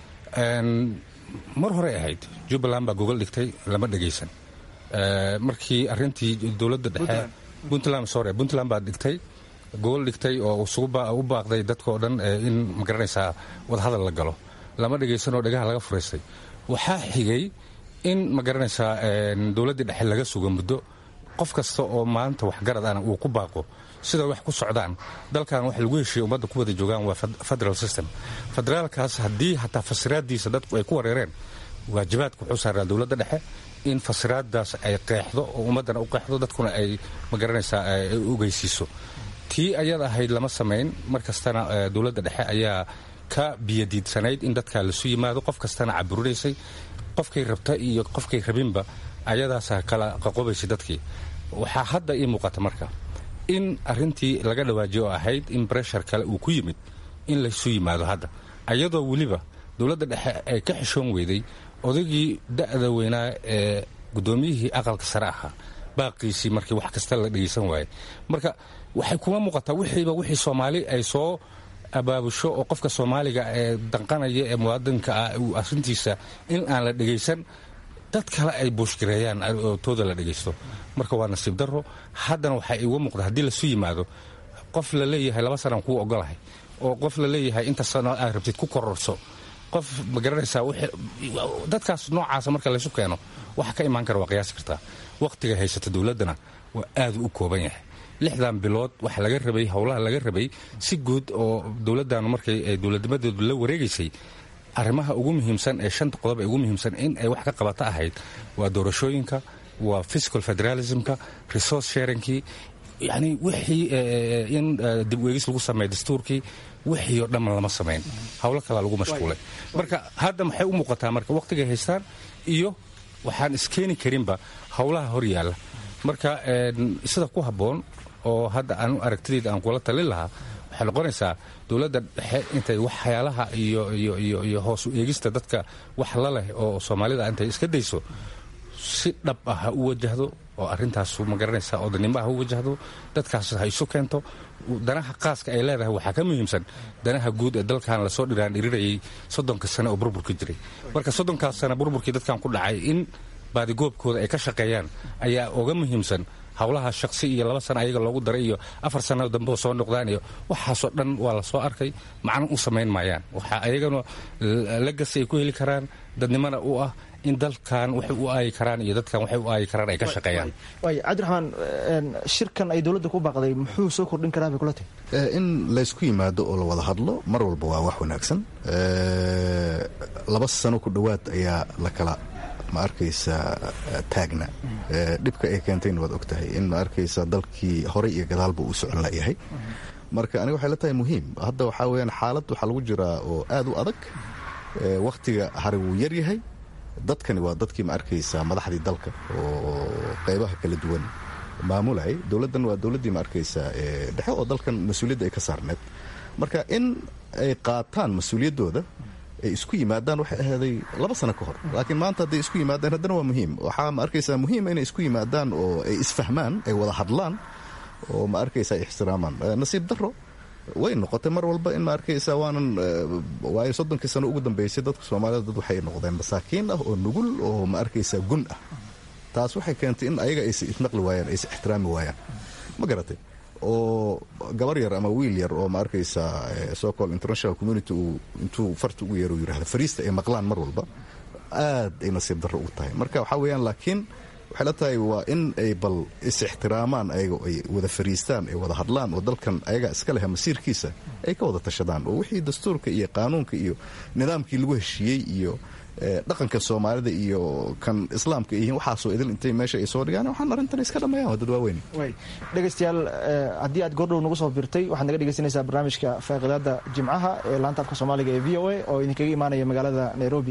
mar horey ahayd jubbaland baa gogol dhigtay lama dhegaysan markii arintii dowladda dhexe puntland sorry puntland baa dhigtay gogol dhigtay oo u baaqday dadkao dhan in magaranaysaa wadahadal la galo lama dhegaysanoo dhegaha laga furaystay waxaa xigay in magaranaysaa dowladdii dhexe laga sugo muddo qof kasta oo maanta waxgarad ana uu ku baaqo sida wax ku socdaan dalkan wax lagu heshiiya ummadda ku wada joogaan waa federal system federaalkaas haddii hataa fasiraadiisa dadku ay ku wareereen waajibaadka wuxuu saaraa dowladda dhexe in fasiraadaas ay qeexdo oo ummaddana u qeexdo dadkuna ay magaranaysaa ay ogeysiiso tii ayada ahayd lama samayn mar kastana dowladda dhexe ayaa ka biyadiidsanayd in dadkaa lasu yimaado qof kastana caburinaysay qofkay rabta iyo qofkay rabinba ayadaasa kala qaqobaysay dadkii waxaa hadda ii muuqata marka in arintii laga dhawaajiyo oo ahayd in breshar kale uu ku yimid in laysu yimaado hadda ayadoo weliba dowladda dhexe ay ka xishoon weyday odaygii da'da weynaa ee guddoomiyihii aqalka sare ahaa baaqiisii markii wax kasta la dhegaysan waayey marka waxay kuma muuqataa wixiiba wixii soomaali ay soo abaabusho oo qofka soomaaliga ee danqanaya ee muwaadinka ah arintiisa in aan la dhegaysan dad kale ay buushgareeyaan oo tooda la dhegaysto marka waa nasiib daro haddana waxaa iga muuqda haddii lasu yimaado qof la leeyahay laba sanaan kuu ogolahay oo qof la leeyahay inta sano aad rabtid ku kororso qof magaranaysaa dadkaas noocaasa marka laysu keeno waxa ka imaan kara waa qiyaasi kartaa wakhtiga haysata dowladdana waa aadu u kooban yahay lixdan bilood waxa laga rabay howlaha laga rabay si guud oo dowladdaanu markay dowladnimadeedu la wareegaysay arrimaha ugu muhiimsan ee shanta qodob ee ugu muhiimsan in ay wax ka qabata ahayd waa doorashooyinka waa fiscal federalismka resource sharingkii yani wixii in dib weegis lagu sameeya dastuurkii wixii oo dhamman lama samayn howlo kalaa lagu mashquulay marka hadda maxay u muuqataa marka wakhtigay haystaan iyo waxaan iskeeni karinba howlaha hor yaalla marka sida ku habboon oo hadda aan aragtidayda aan kula talin lahaa waxay noqonaysaa dowladda dhexe intay waxyaalaha iyo hoos u eegista dadka wax la leh oo soomaalida intay iska dayso si dhab ah ha u wajahdo oo arintaas magaranaysaa odanimo ha u wajahdo dadkaas ha isu keento danaha qaaska ay leedahay waxaa ka muhiimsan danaha guud ee dalkan lasoo dhiraan dhirirayay soddonka sane oo burburka jiray marka soddonkaas sane burburkii dadkan ku dhacay in baadigoobkooda ay ka shaqeeyaan ayaa oga muhiimsan howlaha shaqsi iyo laba sana ayaga loogu daray iyo afar sano dambeo soo noqdaan iyo waxaasoo dhan waa la soo arkay macno u samayn maayaan waxaa ayagana lagas ay ku heli karaan dadnimona u ah in dalkan waxay u aayi karaan iyo dadkan waxay u aayi karaan ay ka shaqeeyaan waay cabdiraxmaan shirkan ay dowladda ku baaqday muxuu soo kordhin karaa bay kula tahay in laysku yimaado oo la wada hadlo mar walba waa wax wanaagsan laba sano ku dhowaad ayaa la kala ma arkaysa taagna dhibka ay keentayna waad og tahay in ma arkaysa dalkii horey iyo gadaalba uu socon layahay marka aniga waxay la tahay muhiim hadda waxaa weyaan xaalad waxaa lagu jiraa oo aad u adag wakhtiga hari wuu yar yahay dadkani waa dadkii ma arkaysaa madaxdii dalka oo qaybaha kala duwan maamulayay dowladdan waa dowladdii ma arkaysaa dhexe oo dalkan mas-uuliyadda ay ka saarneed marka in ay qaataan mas-uuliyaddooda ay isku yimaadaan waxay ahaaday laba sano ka hor laakiin maanta hadday isku yimaadaan haddana waa muhiim waxaa ma arkaysaa muhiima inay isku yimaadaan oo ay isfahmaan ay wada hadlaan oo ma arkaysaa ixtiraamaan nasiib daro way noqotay mar walba in ma arkaysaa waanan waayo soddonkii sano ugu dambeysay dadka soomaalida dad waxay noqdeen masaakiin ah oo nugul oo ma arkaysaa gun ah taas waxay keentay in ayaga aysa isnaqli waayaan aysa ixtiraami waayaan ma garatay oo gabar yar ama wiil yar oo ma arkaysaa socol international community uu intuu farta ugu yeero yirahda fariista ay maqlaan mar walba aad ay nasiib darro ugu tahay marka waxaa weeyaan laakiin waxay la tahay waa in ay bal is-ixtiraamaan ayaga ay wada fariistaan ay wada hadlaan oo dalkan ayaga iska leha masiirkiisa ay ka wada tashadaan oo wixii dastuurka iyo qaanuunka iyo nidaamkii lagu heshiiyey iyo dhaqanka soomaalida iyo kan islaamka yihiin waxaasoo idil intay meesha ay soo dhigaan waxaan arrintan iska dhammeeyaan waa dad waaweyn dhegaystayaal haddii aad goordhow nagu soo birtay waxaad naga dhegaysanaysaa barnaamijka faaqidaada jimcaha ee laanta afka soomaaliga ee v o a oo idinkaga imaanaya magaalada nairobi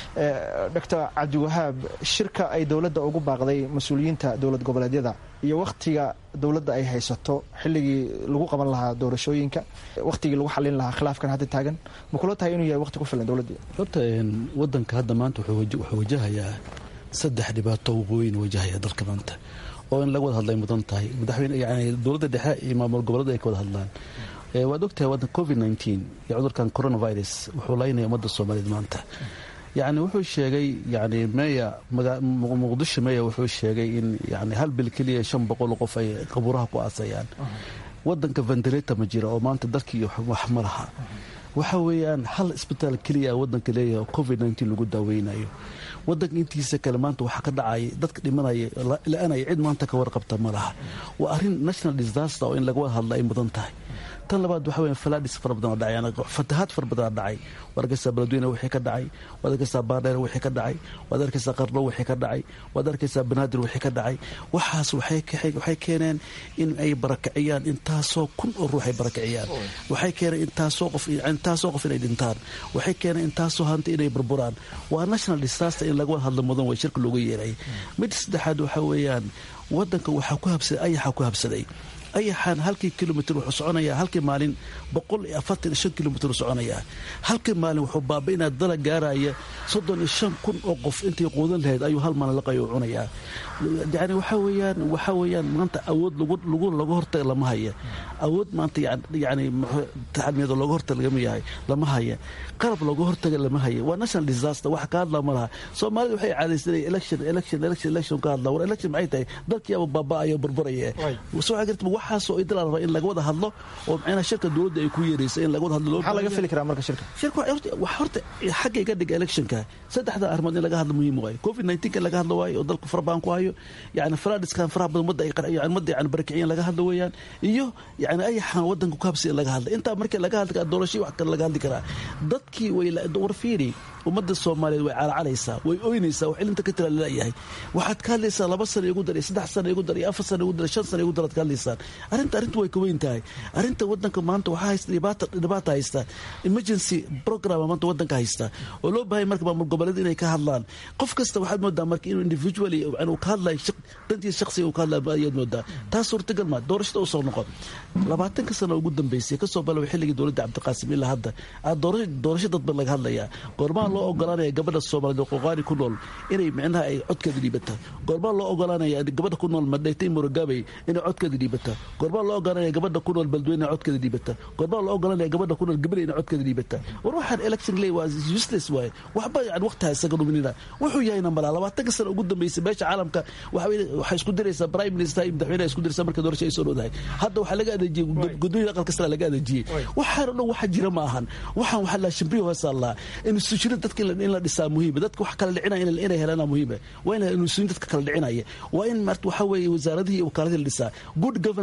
doctor cabdiwahaab shirka ay dowladda ugu baaqday mas-uuliyiinta dowlad goboleedyada iyo wakhtiga dowladda ay haysato xilligii lagu qaban lahaa doorashooyinka wakhtigii lagu xalin lahaa khilaafkan hadda taagan ma kula tahay inuu yahay waqti ku filan dowladda horta wadanka hadda maanta wuxuu wajahayaa saddex dhibaato waqooyin wajahaya dalka maanta oo in laga wada hadlay mudan tahay madaxweyne yani dowladda dhexe iyo maamul goboleeda ay ka wada hadlaan waad ogtahay wadan covid nteen iyo cudurkan coronavirus wuxuu laynaya ummadda soomaaliyeed maanta yani wuxuu sheegay yani meya muqdisho meya wuxuu sheegay in yani hal bil keliya shan boqol qof ay qabuuraha ku aasayaan wadanka ventilata ma jira oo maanta dalkii wax ma laha waxa weeyaan hal isbitaal keliya wadanka leeyahay covid nteen lagu daaweynayo wadanka intiisa kale maanta waxaa ka dhacaya dadka dhimanaya la-aanaya cid maanta ka warqabta ma laha waa arrin national disaster oo in laga wada hadla ay mudan tahay tan labaad waxa weya falaadhis fara badan oo dhacay fatahaad fara badan oo dhacay waad arkaysaa beledweyne wixii ka dhacay waad arkaysaa baardheer wixii ka dhacay waad arkaysaa qarlo wixii ka dhacay waad arkaysaa banaadir wixii ka dhacay waxaas waxay keeneen in ay barakiciyaan intaasoo kun oo ruux ay barakiciyaan waxay keeneen intaasoo qof intaasoo qof inay dhintaan waxay keeneen intaasoo hanti inay burburaan waa national disaster in laga wada hadlo mudan way shirka looga yeeray mid saddexaad waxa weeyaan wadanka waxaa ku habsaday ayaxaa ku habsaday ayaxaan halkii kilomitr wuxuu soconayaa halkii maalin boqol iyo afartan iyo shan kilomitr u soconayaa halkii maalin wuxuu baabainaa dala gaaraya soddon iyo shan kun oo qof intay quudan lahayd ayuu hal maalin laqayo u cunayaa yani waxaa weeyaan waxaa weeyaan maanta awood lagu laga hortaga lama haya awood maanta yani taxalmiyado looga hortaga lagama yahay lama haya qalab looga hortaga lama haya waa national disaster wax ka hadlaa ma laha soomaalida waxay caadaysanaya election election election election ka hadlaa war election maxay tahay dalkiiaba baaba'aya burburaya soo garta waxaasoo idil la rabaa in laga wada hadlo oo macnaha shirka dowladda ay ku yeeraysa in laga wada hadlo maxaa laga fili karaa marka shirka shirka wax horta xagga iga dhiga electionka saddexda arrimood in laga hadlo muhiim waayo covid nineteenka laga hadlo waayo oo dalku fara badan ku hayo yani falaadhiskan faraha badan ummadda ay yani ummadda yani barakiciyeen laga hadlo weeyaan iyo yani ayaxan wadanka ku habsi in laga hadla intaa markii laga hadli karaa doorashii wax kale laga hadli karaa dadkii way war fiiri ummadda soomaaliyeed way calacalaysaa way oynaysaa wax ilinta ka tira laleeyahay waxaad ka hadlaysaa laba sana igu dar iyo saddex sana igu dar iyo afar sana igu dar shan sana igu dar aad ka hadlaysaan arrinta arrinta way ka weyn tahay arrinta wadanka maanta waxaa haysta dhibaata dhibaata haysta emergency program maanta wadanka haysta oo loo baahaya marka maamul goboleed inay ka hadlaan qof kasta waxaad moodaa marka inuu individually uu ka hadlayo dantiisa shaqsiga uu ka hadlayo ayaad moodaa taas suurtagal ma doorashada u soo noqon labaatanka sano ugu dambeysay kasoo bilaabay xilligii dowladda cabdiqaasim ilaa hadda doorasho dadban laga hadlayaa goormaa loo ogolaanaya gabadha soomaaliyeed qoqaani ku nool inay micnaha ay codkeeda dhiibata goormaa loo ogolaanaya gabadha ku nool madhaytay murugabey inay codkeeda dhiibata goormaa loo ogolaanaya gabadha ku nool beledweyne codkeeda dhiibata goormaa loo ogolaanaya gabadha ku nool gabaley inay codkeeda dhiibata war waxaan election ley waa useless waaye waxba yani waqtiha isaga dhuminina wuxuu yahayna malaa labaatanka sano ugu dambeysay meesha caalamka waxay isku diraysaa prime minister iyo madaxweynaha isku diraysaa marka doorasho ay soo dhowdahay hadda waxaa laga adeejiyey gudooyada aqalka sare laga adeejiyey waxaan o dhan waxa jira ma ahan waxaan waxaa la shimbiyo hoosaa laa institutionada dadka in la dhisaa muhiima dadka wax kala dhicinaya inay helaan muhiima waa in institution dadka kala dhicinaya waa in marta waxa weeye wasaaradihii iyo wakaaladii la dhisaa good governance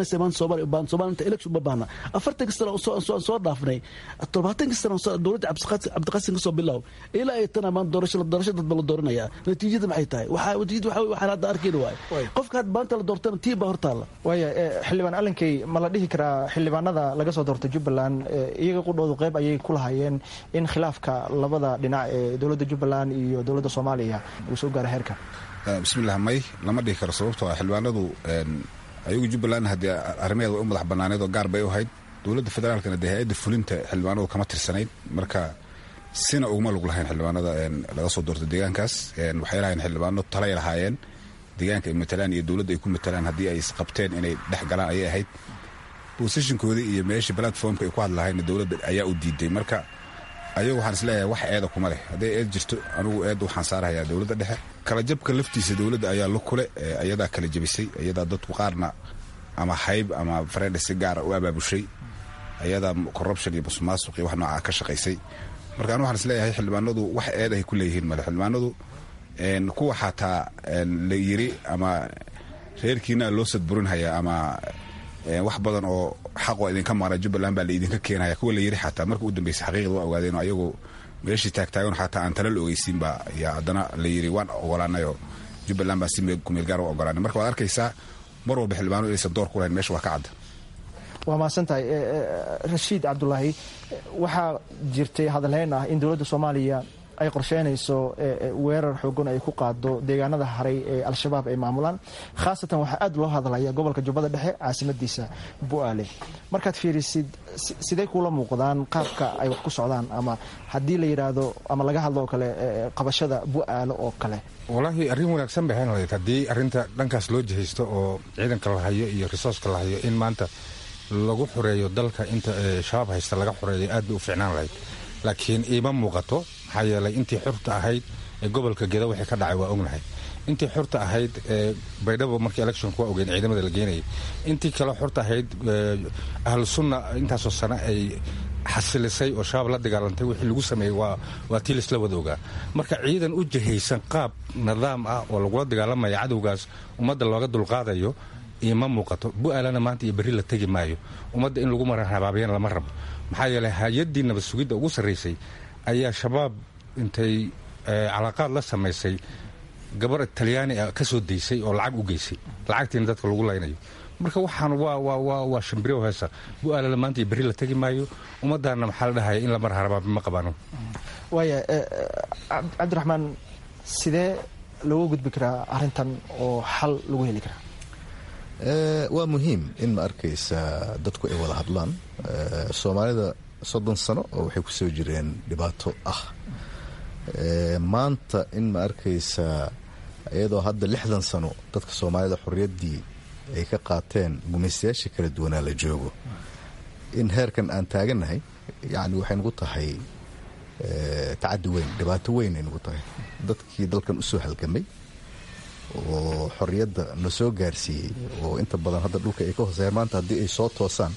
kasta maanta soomaaliya u baahan soomaaliya inta election ma baahna afartanka sano aan soo dhaafnay tobaatanka sano dowladda cabdiqaasim ka soo bilow ilaa ay tana maanta doorasho doorasho dadba la dooranaya natiijada maxay tahay waxaa natiijada waxaa waxaan hadda arkayna waay qofka had maanta la doortana tii baa hortaalla waaya xildhibaan alinkey ma la dhihi karaa xildhibaanada laga soo doortay jubbaland iyaga qudhoodu qayb ayay ku lahaayeen in khilaafka labada dhinac ee dowladda jubbaland iyo dowladda soomaaliya uu soo gaaro heerka bismillah may lama dhihi karo sababtoo ah xildhibaanadu ayagu jubbaland haddii arrimaheeda way u madax bannaaneed oo gaar bay u ahayd dowladda federaalkana dee hay-adda fulinta xildhibaanadu kama tirsanayd marka sina uguma lug lahayn xildhibaanada laga soo doortay deegaankaas waxay lahayn xildhibaano talay lahaayeen deegaanka ay matalaan iyo dowladda ay ku matalaan haddii ay isqabteen inay dhex galaan ayay ahayd bosishinkoodii iyo meeshii platformka ay ku hadlahayn dowladda ayaa u diiday marka ayagu waxaan isleeyahay wax eeda kuma leh hadday eed jirto anigu eedda waxaan saarahayaa dowladda dhexe kala jabka laftiisa dowladda ayaa lu kule ayadaa kala jabisay ayadaa dadku qaarna ama hayb ama fareedha si gaara u abaabushay ayadaa corruption iyo musuqmaasuq iyo wax noocaa ka shaqaysay marka anu waxaan isleeyahay xildhibaanadu wax eed ay ku leeyihiin male xildhibaanadu kuwa xataa la yiri ama reerkiina loo sadburinhayaa ama wax badan oo xaqoo idinka maqna jubbaland baa laidinka keenaya kuwa la yiri xataa marka u dambeysay xaqiiqda waa ogaadeen oo ayagu meeshii taagtaagan xataa aan tala la ogeysiin baa yaa haddana la yiri waan ogolaanayoo jubbaland baa si kumeelgaar u ogolaanay marka waad arkaysaa mar walba xildhibaano inaysan door ku lahayn meesha waa ka cadda waa mahadsantahay rashiid cabdulaahi waxaa jirtay hadalhayn ah in dowladda soomaaliya ay qorsheynayso weerar xoogan ay ku qaado deegaanada haray ee al-shabaab ay maamulaan khaasatan waxaa aad loo hadlaya gobolka jubbada dhexe caasimadiisa bu'aale markaad fiirisid sidee kuula muuqdaan qaabka ay wax ku socdaan ama haddii la yidhaahdo ama laga hadlo oo kale qabashada bu'aale oo kale walaahi arrin wanaagsan bay ahayn lahayd haddii arrinta dhankaas loo jihaysto oo ciidanka la hayo iyo risooska la hayo in maanta lagu xoreeyo dalka inta shabaab haysta laga xoreeyo aad bay u fiicnaan lahayd laakiin iima muuqato maxaa yeelay intii xurta ahayd ee gobolka geda wixii ka dhacay waa ognahay intii xurta ahayd ee baydhabo markii electionka waa ogeyn ciidamada la geenayay intii kale xurta ahayd ahlu sunna intaasoo sano ay xasilisay oo shabaab la dagaalantay wixii lagu sameeyey waa tii laisla wada ogaa marka ciidan u jihaysan qaab nidaam ah oo lagula dagaalamaya cadowgaas ummadda looga dulqaadayo ima muuqato bu'aalana maanta iyo berri la tegi maayo ummadda in lagu maran habaabyana lama rabo maxaa yeelay hay-addii nabad sugidda ugu sarraysay ayaa shabaab intay calaaqaad la samaysay gabar talyaani ah ka soo daysay oo lacag u geysay lacagtiina dadka lagu laynayo marka waxaan waa shambiriw heesa bu'aalana maanta iyo berri la tegi maayo ummaddaana maxaa la dhahaya in la mar habaabi ma qabaano waaya cabdiraxmaan sidee looga gudbi karaa arrintan oo xal lagu heli karaa waa muhiim in ma arkaysa dadku ay wada hadlaan soomaalida soddon sano oo waxay ku soo jireen dhibaato ah maanta in ma arkaysa iyadoo hadda lixdan sano dadka soomaalida xorriyaddii ay ka qaateen gumaystayaasha kala duwanaa la joogo in heerkan aan taagannahay yacni waxay nagu tahay tacaddi weyn dhibaato weyn ay nagu tahay dadkii dalkan u soo halgamay oo xorriyadda na soo gaarsiiyey oo inta badan hadda dhulka ay ka hooseyaan maanta haddii ay soo toosaan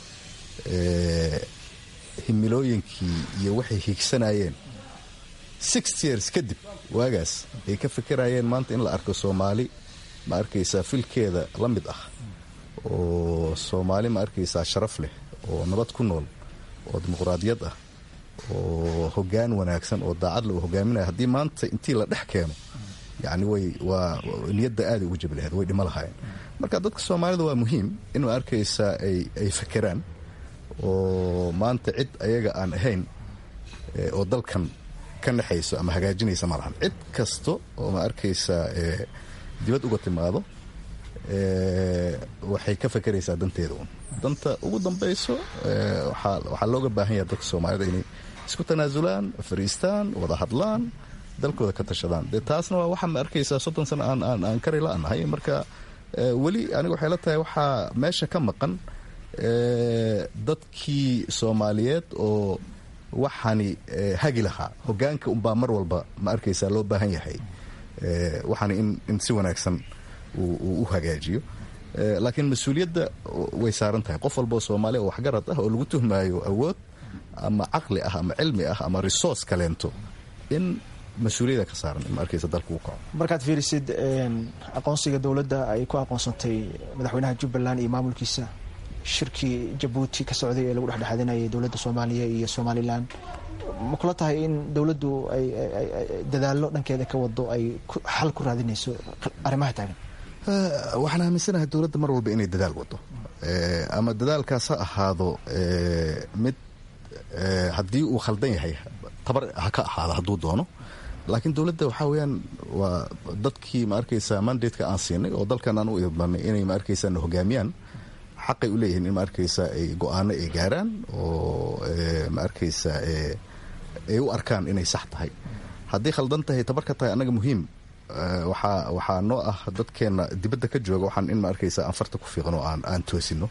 himilooyinkii iyo waxay higsanayeen six years kadib waagaas ay ka fikirayeen maanta in la arko soomaali ma arkaysaa filkeeda la mid ah oo soomaali ma arkaysaa sharaf leh oo nabad ku nool oo dimuqraadiyad ah oo hoggaan wanaagsan oo daacadla uu hogaaminaya haddii maanta intii la dhex keeno yacni way waa niyadda aaday ugu jabi lahayd way dhimo lahaayeen marka dadka soomaalida waa muhiim in ma arkaysaa ay ay fakeraan oo maanta cid ayaga aan ahayn oo dalkan ka naxayso ama hagaajinaysa ma lahan cid kasta oo ma arkaysaa dibad uga timaado waxay ka fakeraysaa danteeda un danta ugu dambayso waxaa looga baahan yaha dadka soomaalida inay isku tanaasulaan fariistaan wada hadlaan dalkooda ka tashadaan dee taasna waa waxaa ma arkaysaa soddon sano aan aan aan kari la-nahay marka weli aniga waxay la tahay waxaa meesha ka maqan dadkii soomaaliyeed oo waxaani hagi lahaa hogaanka unbaa mar walba ma arkaysaa loo baahan yahay waxaani in in si wanaagsan uu u hagaajiyo laakiin mas-uuliyadda way saaran tahay qof walba oo soomaaliya oo waxgarad ah oo lagu tuhmaayo awood ama caqli ah ama cilmi ah ama resource kaleento in mas-uuliyada ka saaran in ma arkaysa dalka uu kaco markaad fiirisid aqoonsiga dowladda ay ku aqoonsantay madaxweynaha jubbaland iyo maamulkiisa shirkii jabuuti ka socday ee lagu dhexdhexaadinayay dowladda soomaaliya iyo somalilan ma kula tahay in dowladdu ay dadaallo dhankeeda ka wado ay xal ku raadinayso arrimaha taagan waxaan aaminsanahay dowladda mar walba inay dadaal wado ama dadaalkaas ha ahaado mid haddii uu khaldan yahay tabar ha ka ahaado hadduu doono laakiin dowladda waxaa weyaan waa dadkii ma arkaysa mandateka aan siinay oo dalkan aan u idbanay inay ma arkaysa na hogaamiyaan xaqay u leeyihiin in ma arkaysa ay go-aano ay gaaraan oo ma arkaysa ay u arkaan inay sax tahay haddii khaldan tahay tabar ka tahay annaga muhiim waxaa waxaa noo ah dadkeenna dibadda ka jooga waxaan in ma arkaysa aan farta ku fiiqno aan aan toosino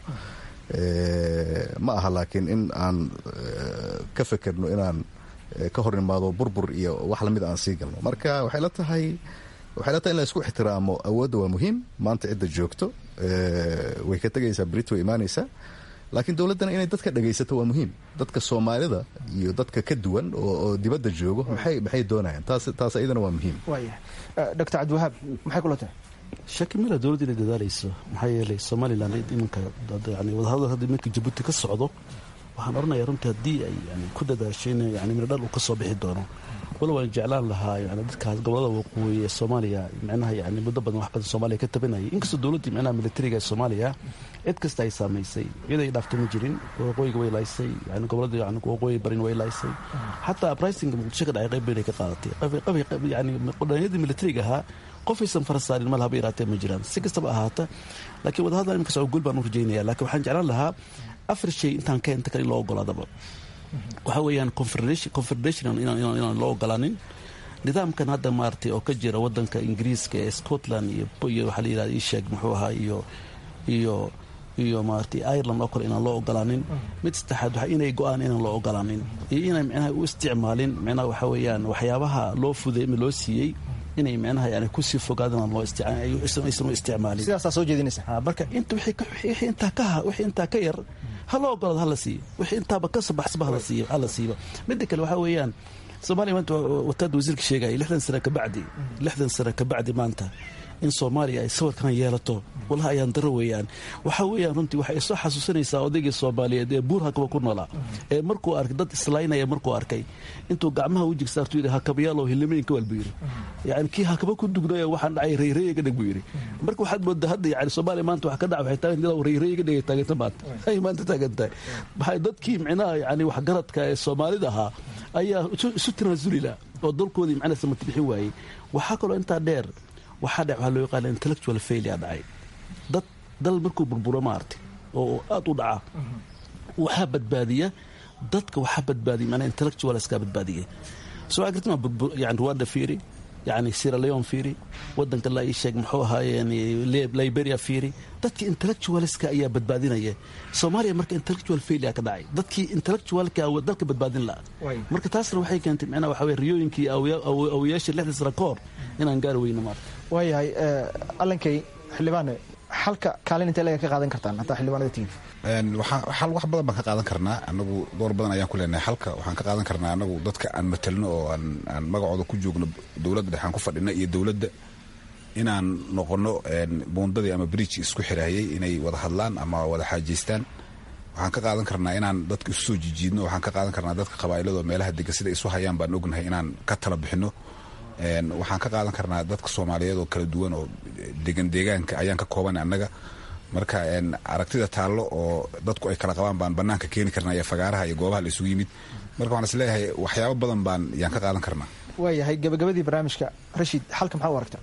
ma aha laakiin in aan ka fekerno inaan ka hor imaado burbur iyo wax lamid aan sii galno marka waxay la tahay waxay la tahay in la isku ixtiraamo awoodda waa muhiim maanta cidda joogto way ka tegaysaa brit way imaanaysaa laakiin dowladdana inay dadka dhagaysato waa muhiim dadka soomaalida iyo dadka ka duwan oo dibadda joogo maxay maxay doonayaan taas taas iyadana waa muhiim waaya doctor cabdiwahaab maxay kula tahay shaki mila dowladda inay dadaalayso maxaa yeelay somalilan iminka yani wadahadal hadda iminka jabuuti ka socdo waxaan odhanaya runtii haddii ay yani ku dadaasho in yani miradhal uu ka soo bixi doono wala waan jeclaan lahaa yani dadkaas gobolada waqooyi ee soomaaliya micnaha yani muddo badan wax badan soomaaliya ka tabanayay inkastoo dowladdii micnaha militariga ee soomaaliya cid kasta ay saamaysay cid ay dhaafto ma jirin waqooyiga way laysay yani gobolada yani waqooyi barin way laysay xataa uprisingka muqdisho ka dhacay qayb baynay ka qaadatay yani dhalinyadii militariga ahaa qofaysan farasaarin mal haba yaraatee ma jiraan si kastaba ahaata laakiin wadahadal imika soo guul baan u rajaynaya laakiin waxaan jeclaan lahaa afar shay intaan ka inta kale in loo ogolaadaba waxaa weeyaan confederation inaan loo ogolaanin nidaamkan hadda maaragtay oo ka jira wadanka ingiriiska ee scotland iyo waxaa la yidhahda ii sheeg muxuu ahaa iyo iyo iyo maaragtay ireland oo kale inaan loo ogolaanin mid saddexaad waxa inay go-aan inaan loo ogolaanin iyo inay micnaha u isticmaalin micnaha waxaa weeyaan waxyaabaha loo fuday ama loo siiyey inay micnaha yani kusii fogaadaan loo aysan u isticmaalin sidaasaa soo jeedinaysa marka inta wixii intaa ka wixii intaa ka yar ha loo ogolaado hala siiyo wixii intaaba ka sabaxsaba hala siiyo hala siiba midda kale waxaa weeyaan soomaaliya maanta wataada wasiirka sheegaya lixdan sano kabacdi lixdan sano kabacdi maanta in soomaaliya ay sawirkan yeelato walaha ayaan daro weeyaan waxaa weeyaan runtii waxay soo xasuusinaysaa odaygii soomaaliyeed ee buur hakaba ku noolaa ee markuu arkay dad islaynaya markuu arkay intuu gacmaha u jigsaartu yidhi hakabayaalow hilimaynka waal buu yidhi yani kii hakaba ku dugnayo waxaan dhacay rayrayiga dhig buu yidhi marka waxaad moodaa hadda yani soomaaliya maanta wax ka dhaca waxay taagan ilaa rayrayiga dhigay taaganta maanta ay maanta taagan tahay maxay dadkii micnaha yani waxgaradka ee soomaalida ahaa ayaa isu tanaasulila oo dalkoodii macnaha samati bixin waayey waxaa kaloo intaa dheer waxaa dhe waxaa loo yaqaana intellectual failure dhacay dad dal markuu burburo maartay oo aad u dhaca waxaa badbaadiya dadka waxaa badbaadiya manaa intellectualskaa badbaadiya soo gartama yani rwanda fiiri yani sierra leon fiiri wadanka la ii sheeg muxuu ahaayeen liberia fiiri dadkii intellectualska ayaa badbaadinaya soomaaliya marka intellectual failure ka dhacay dadkii intellectualka dalka badbaadin laha marka taasna waxay keentay micnaha waxa weye riyooyinkii awiyaasha lixda sano ka hor inaan gaari weyno maarta waayahay allankay xildhibaane xalka kaalin intee laga ka qaadan kartaan hataa xildhibaanada tihiin xal wax badan baan ka qaadan karnaa anagu door badan ayaan ku leenahay xalka waxaan ka qaadan karnaa anagu dadka aan matalno oo aan magacooda ku joogno dowladda dhexaan ku fadhina iyo dowladda inaan noqono buundadii ama bridge isku xiraayay inay wada hadlaan ama wada xaajeystaan waxaan ka qaadan karnaa inaan dadka isu soo jijiidno waxaan ka qaadan karnaa dadka qabaa'ilado meelaha dega sida isu hayaan baan ognahay inaan ka tala bixino waxaan ka qaadan karnaa dadka soomaaliyeed oo kala duwan oo degan deegaanka ayaan ka kooban annaga marka aragtida taallo oo dadku ay kala qabaan baan banaanka keeni karnaa iyo fagaaraha iyo goobaha la isugu yimid marka waxaan isleeyahay waxyaabo badan baan yaan ka qaadan karnaa waayahay gabagabadii barnaamijka rashid xalka maxaa u aragta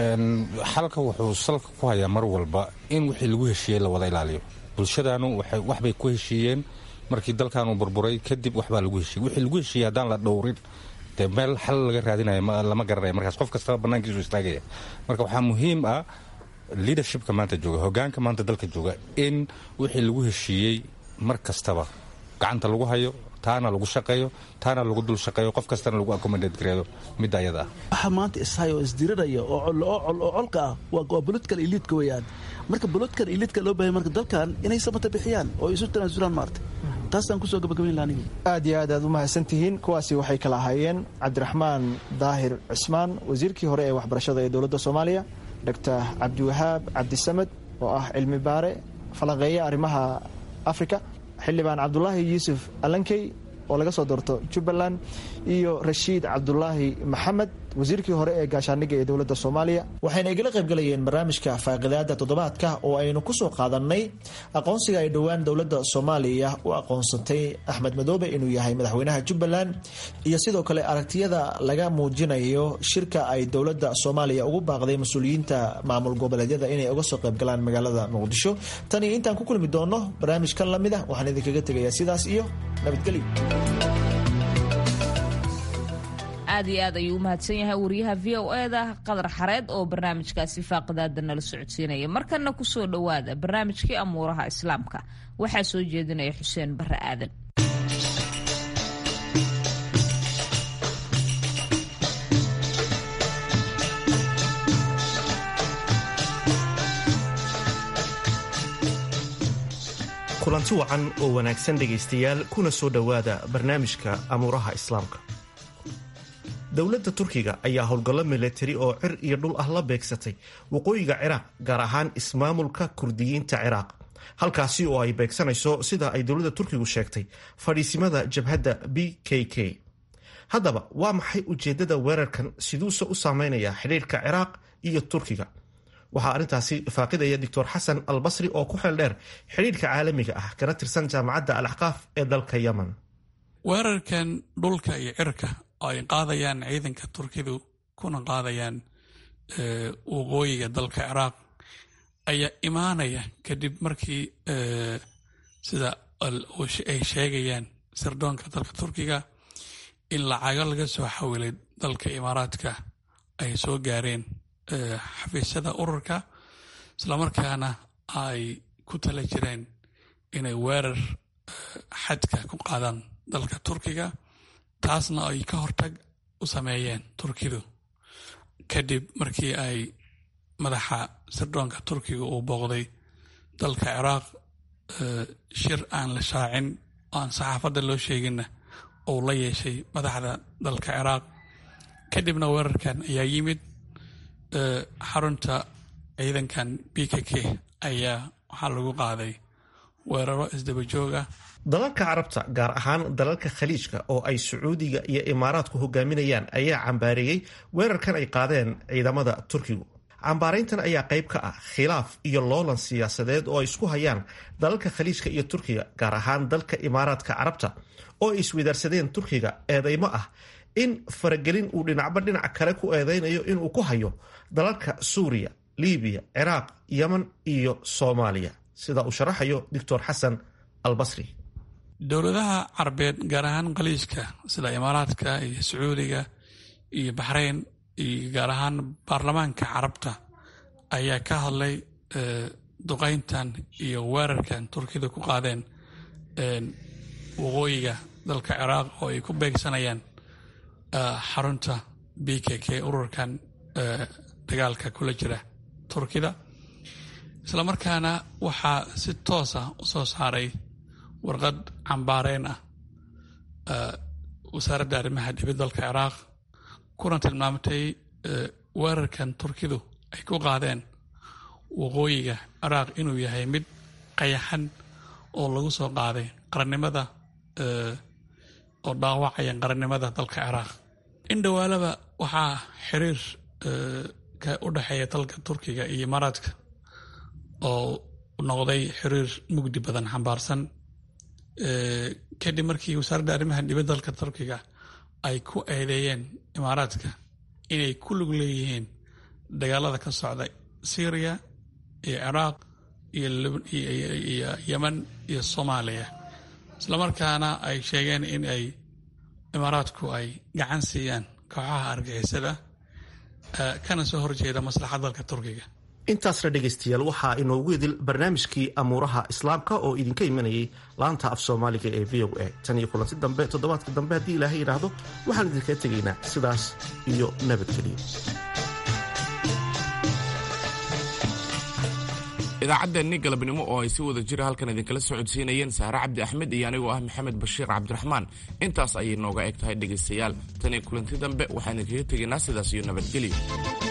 xalka wuxuu salka ku hayaa mar walba in wixii lagu heshiiyey la wada ilaaliyo bulshadaanu waxbay ku heshiiyeen markii dalkaanu burburay kadib waxbaa lagu heshiiyey wixii lagu heshiiyey haddaan la dhowrin dee meel xal laga raadinayo lama garanaya markaas qof kastaba banaankiisu istaagaya marka waxaa muhiim ah leadershipka maanta jooga hogaanka maanta dalka jooga in wixii lagu heshiiyey mar kastaba gacanta lagu hayo taana lagu shaqeeyo taana lagu dul shaqeeyo qof kastana lagu accommodate gareeyo midda ayada ah waxa maanta ishayo oo isdiriraya oo oo colka ah waa political eliitka weeyaan marka political eliitka loo bahay marka dalkan inay samata bixiyaan oo isu tanaasulaan maarta taasaan kusoo gabagabayn laha aniga aad iyo aad aad u mahadsantihiin kuwaasi waxay kala ahaayeen cabdiraxmaan daahir cismaan wasiirkii hore ee waxbarashada ee dowladda soomaaliya doctor cabdiwahaab cabdisamed oo ah cilmi baare falanqeeya arrimaha africa xildhibaan cabdulaahi yuusuf alankey oo laga soo doorto jubbaland iyo rashiid cabdulaahi maxamed wasiirkii hore ee gaashaaniga ee dowladda soomaaliya waxayna igala qaybgalayeen barnaamijka faaqidaada toddobaadka oo aynu kusoo qaadanay aqoonsiga ay dhowaan dowladda soomaaliya u aqoonsatay axmed madoobe inuu yahay madaxweynaha jubbaland iyo sidoo kale aragtiyada laga muujinayo shirka ay dowladda soomaaliya ugu baaqday mas-uuliyiinta maamul goboleedyada inay uga soo qaybgalaan magaalada muqdisho tan iyo intaan ku kulmi doono barnaamijkan lamid ah waxaan idinkaga tegayaa sidaas iyo nabadgelyo aad iyo aad ayuu u mahadsan yahay wariyaha v o eda qadar xareed oo barnaamijkaasi faaqidaada nala socodsiinaya markana kusoo dhowaada barnaamijkii amuuraha islaamka waxaa soo jeedinaya xuseen bare aadan kulanti wacan oo wanaagsan dhegaystayaal kuna soo dhowaada barnaamijka amuuraha islaamka dowladda turkiga ayaa howlgallo milatari oo cir iyo dhul ah la beegsatay waqooyiga ciraaq gaar ahaan ismaamulka kurdiyiinta ciraaq halkaasi oo ay beegsanayso sida ay dowladda turkigu sheegtay fadhiisimada jabhadda b k k haddaba waa maxay ujeeddada weerarkan siduuse u saameynaya xidhiirka ciraaq iyo turkiga waxaa arrintaasi faaqidaya doctor xasan albasri oo ku xeel dheer xidhiirka caalamiga ah kana tirsan jaamacadda alaxqaaf ee dalka yemen weerarkan dhulka iyo cirka oo ay qaadayaan ciidanka turkidu kuna qaadayaan waqooyiga dalka ciraaq ayaa imaanaya kadib markii sida ay sheegayaan sirdoonka dalka turkiga in lacago laga soo xawilay dalka imaaraadka ay soo gaareen xafiisyada ururka islamarkaana ay ku tala jireen inay weerar xadka ku qaadaan dalka turkiga taasna ay ka hortag u sameeyeen turkidu kadib markii ay madaxa sirdoonka turkiga uu booqday dalka ciraaq shir aan la shaacin oo aan saxaafadda loo sheeginna uu la yeeshay madaxda dalka ciraaq kadibna weerarkan ayaa yimid xarunta ciidankan b k k ayaa waxaa lagu qaaday weeraro isdaba jooga dalalka carabta gaar ahaan dalalka khaliijka oo ay sacuudiga iyo imaaraadku hogaaminayaan ayaa cambaareeyey weerarkan ay qaadeen ciidamada turkigu cambaarayntan ayaa qayb ka ah khilaaf iyo loolan siyaasadeed oo ay isku hayaan dalalka khaliijka iyo turkiga gaar ahaan dalka imaaraadka carabta oo ay iswadaarsadeen turkiga eedeymo ah in faragelin uu dhinacba dhinac kale ku eedeynayo inuu ku hayo dalalka suuriya libiya ciraaq yemen iyo soomaaliya sida uu sharaxayo doctor xasan albasri dowladaha carabeed gaar ahaan khaliijka sida imaaraadka iyo sacuudiga iyo baxrayn iyo gaar ahaan baarlamaanka carabta ayaa ka hadlay duqayntan iyo weerarkan turkida ku qaadeen waqooyiga dalka ciraaq oo ay ku beegsanayaan xarunta b k k ururkan dagaalka kula jira turkida islamarkaana waxaa si toosa u soo saaray warqad cambaareen ah wasaaradda arrimaha dibid dalka ciraaq kuna tilmaamtay weerarkan turkidu ay ku qaadeen waqooyiga ciraaq inuu yahay mid qayaxan oo lagu soo qaaday qarannimada oo dhaawacaya qarannimada dalka ciraaq in dhowaalaba waxaa xiriir ka u dhexeeya dalka turkiga iyo imaaraadka oo noqday xiriir mugdi badan xambaarsan kadib markii wasaaradda arrimaha dibadda dalka turkiga ay ku eedeeyeen imaaraadka inay ku lug leeyihiin dagaalada ka socda syriya iyo ciraaq iyo yemen iyo soomaaliya islamarkaana ay sheegeen in ay imaaraadku ay gacan siiyaan kooxaha argixisada kana soo horjeeda maslaxad dalka turkiga intaasna dhegaystayaal waxaa inoogu idil barnaamijkii amuuraha islaamka oo idinka imanayay laanta af soomaaliga ee v o a tan iyo kulanti dambe toddobaadka dambe haddii ilaahay yidhaahdo waxaan idinkaga tegaynaa sidaas iyo nabadgeliyo idaacaddeenni galabnimo oo ay si wada jira halkan idinkala socodsiinayeen sahre cabdi axmed iyo anigoo ah maxamed bashiir cabdiraxmaan intaas ayay nooga eg tahay dhegaystayaal tan iyo kulanti dambe waxaan idinkaga tegaynaa sidaas iyo nabadgelyo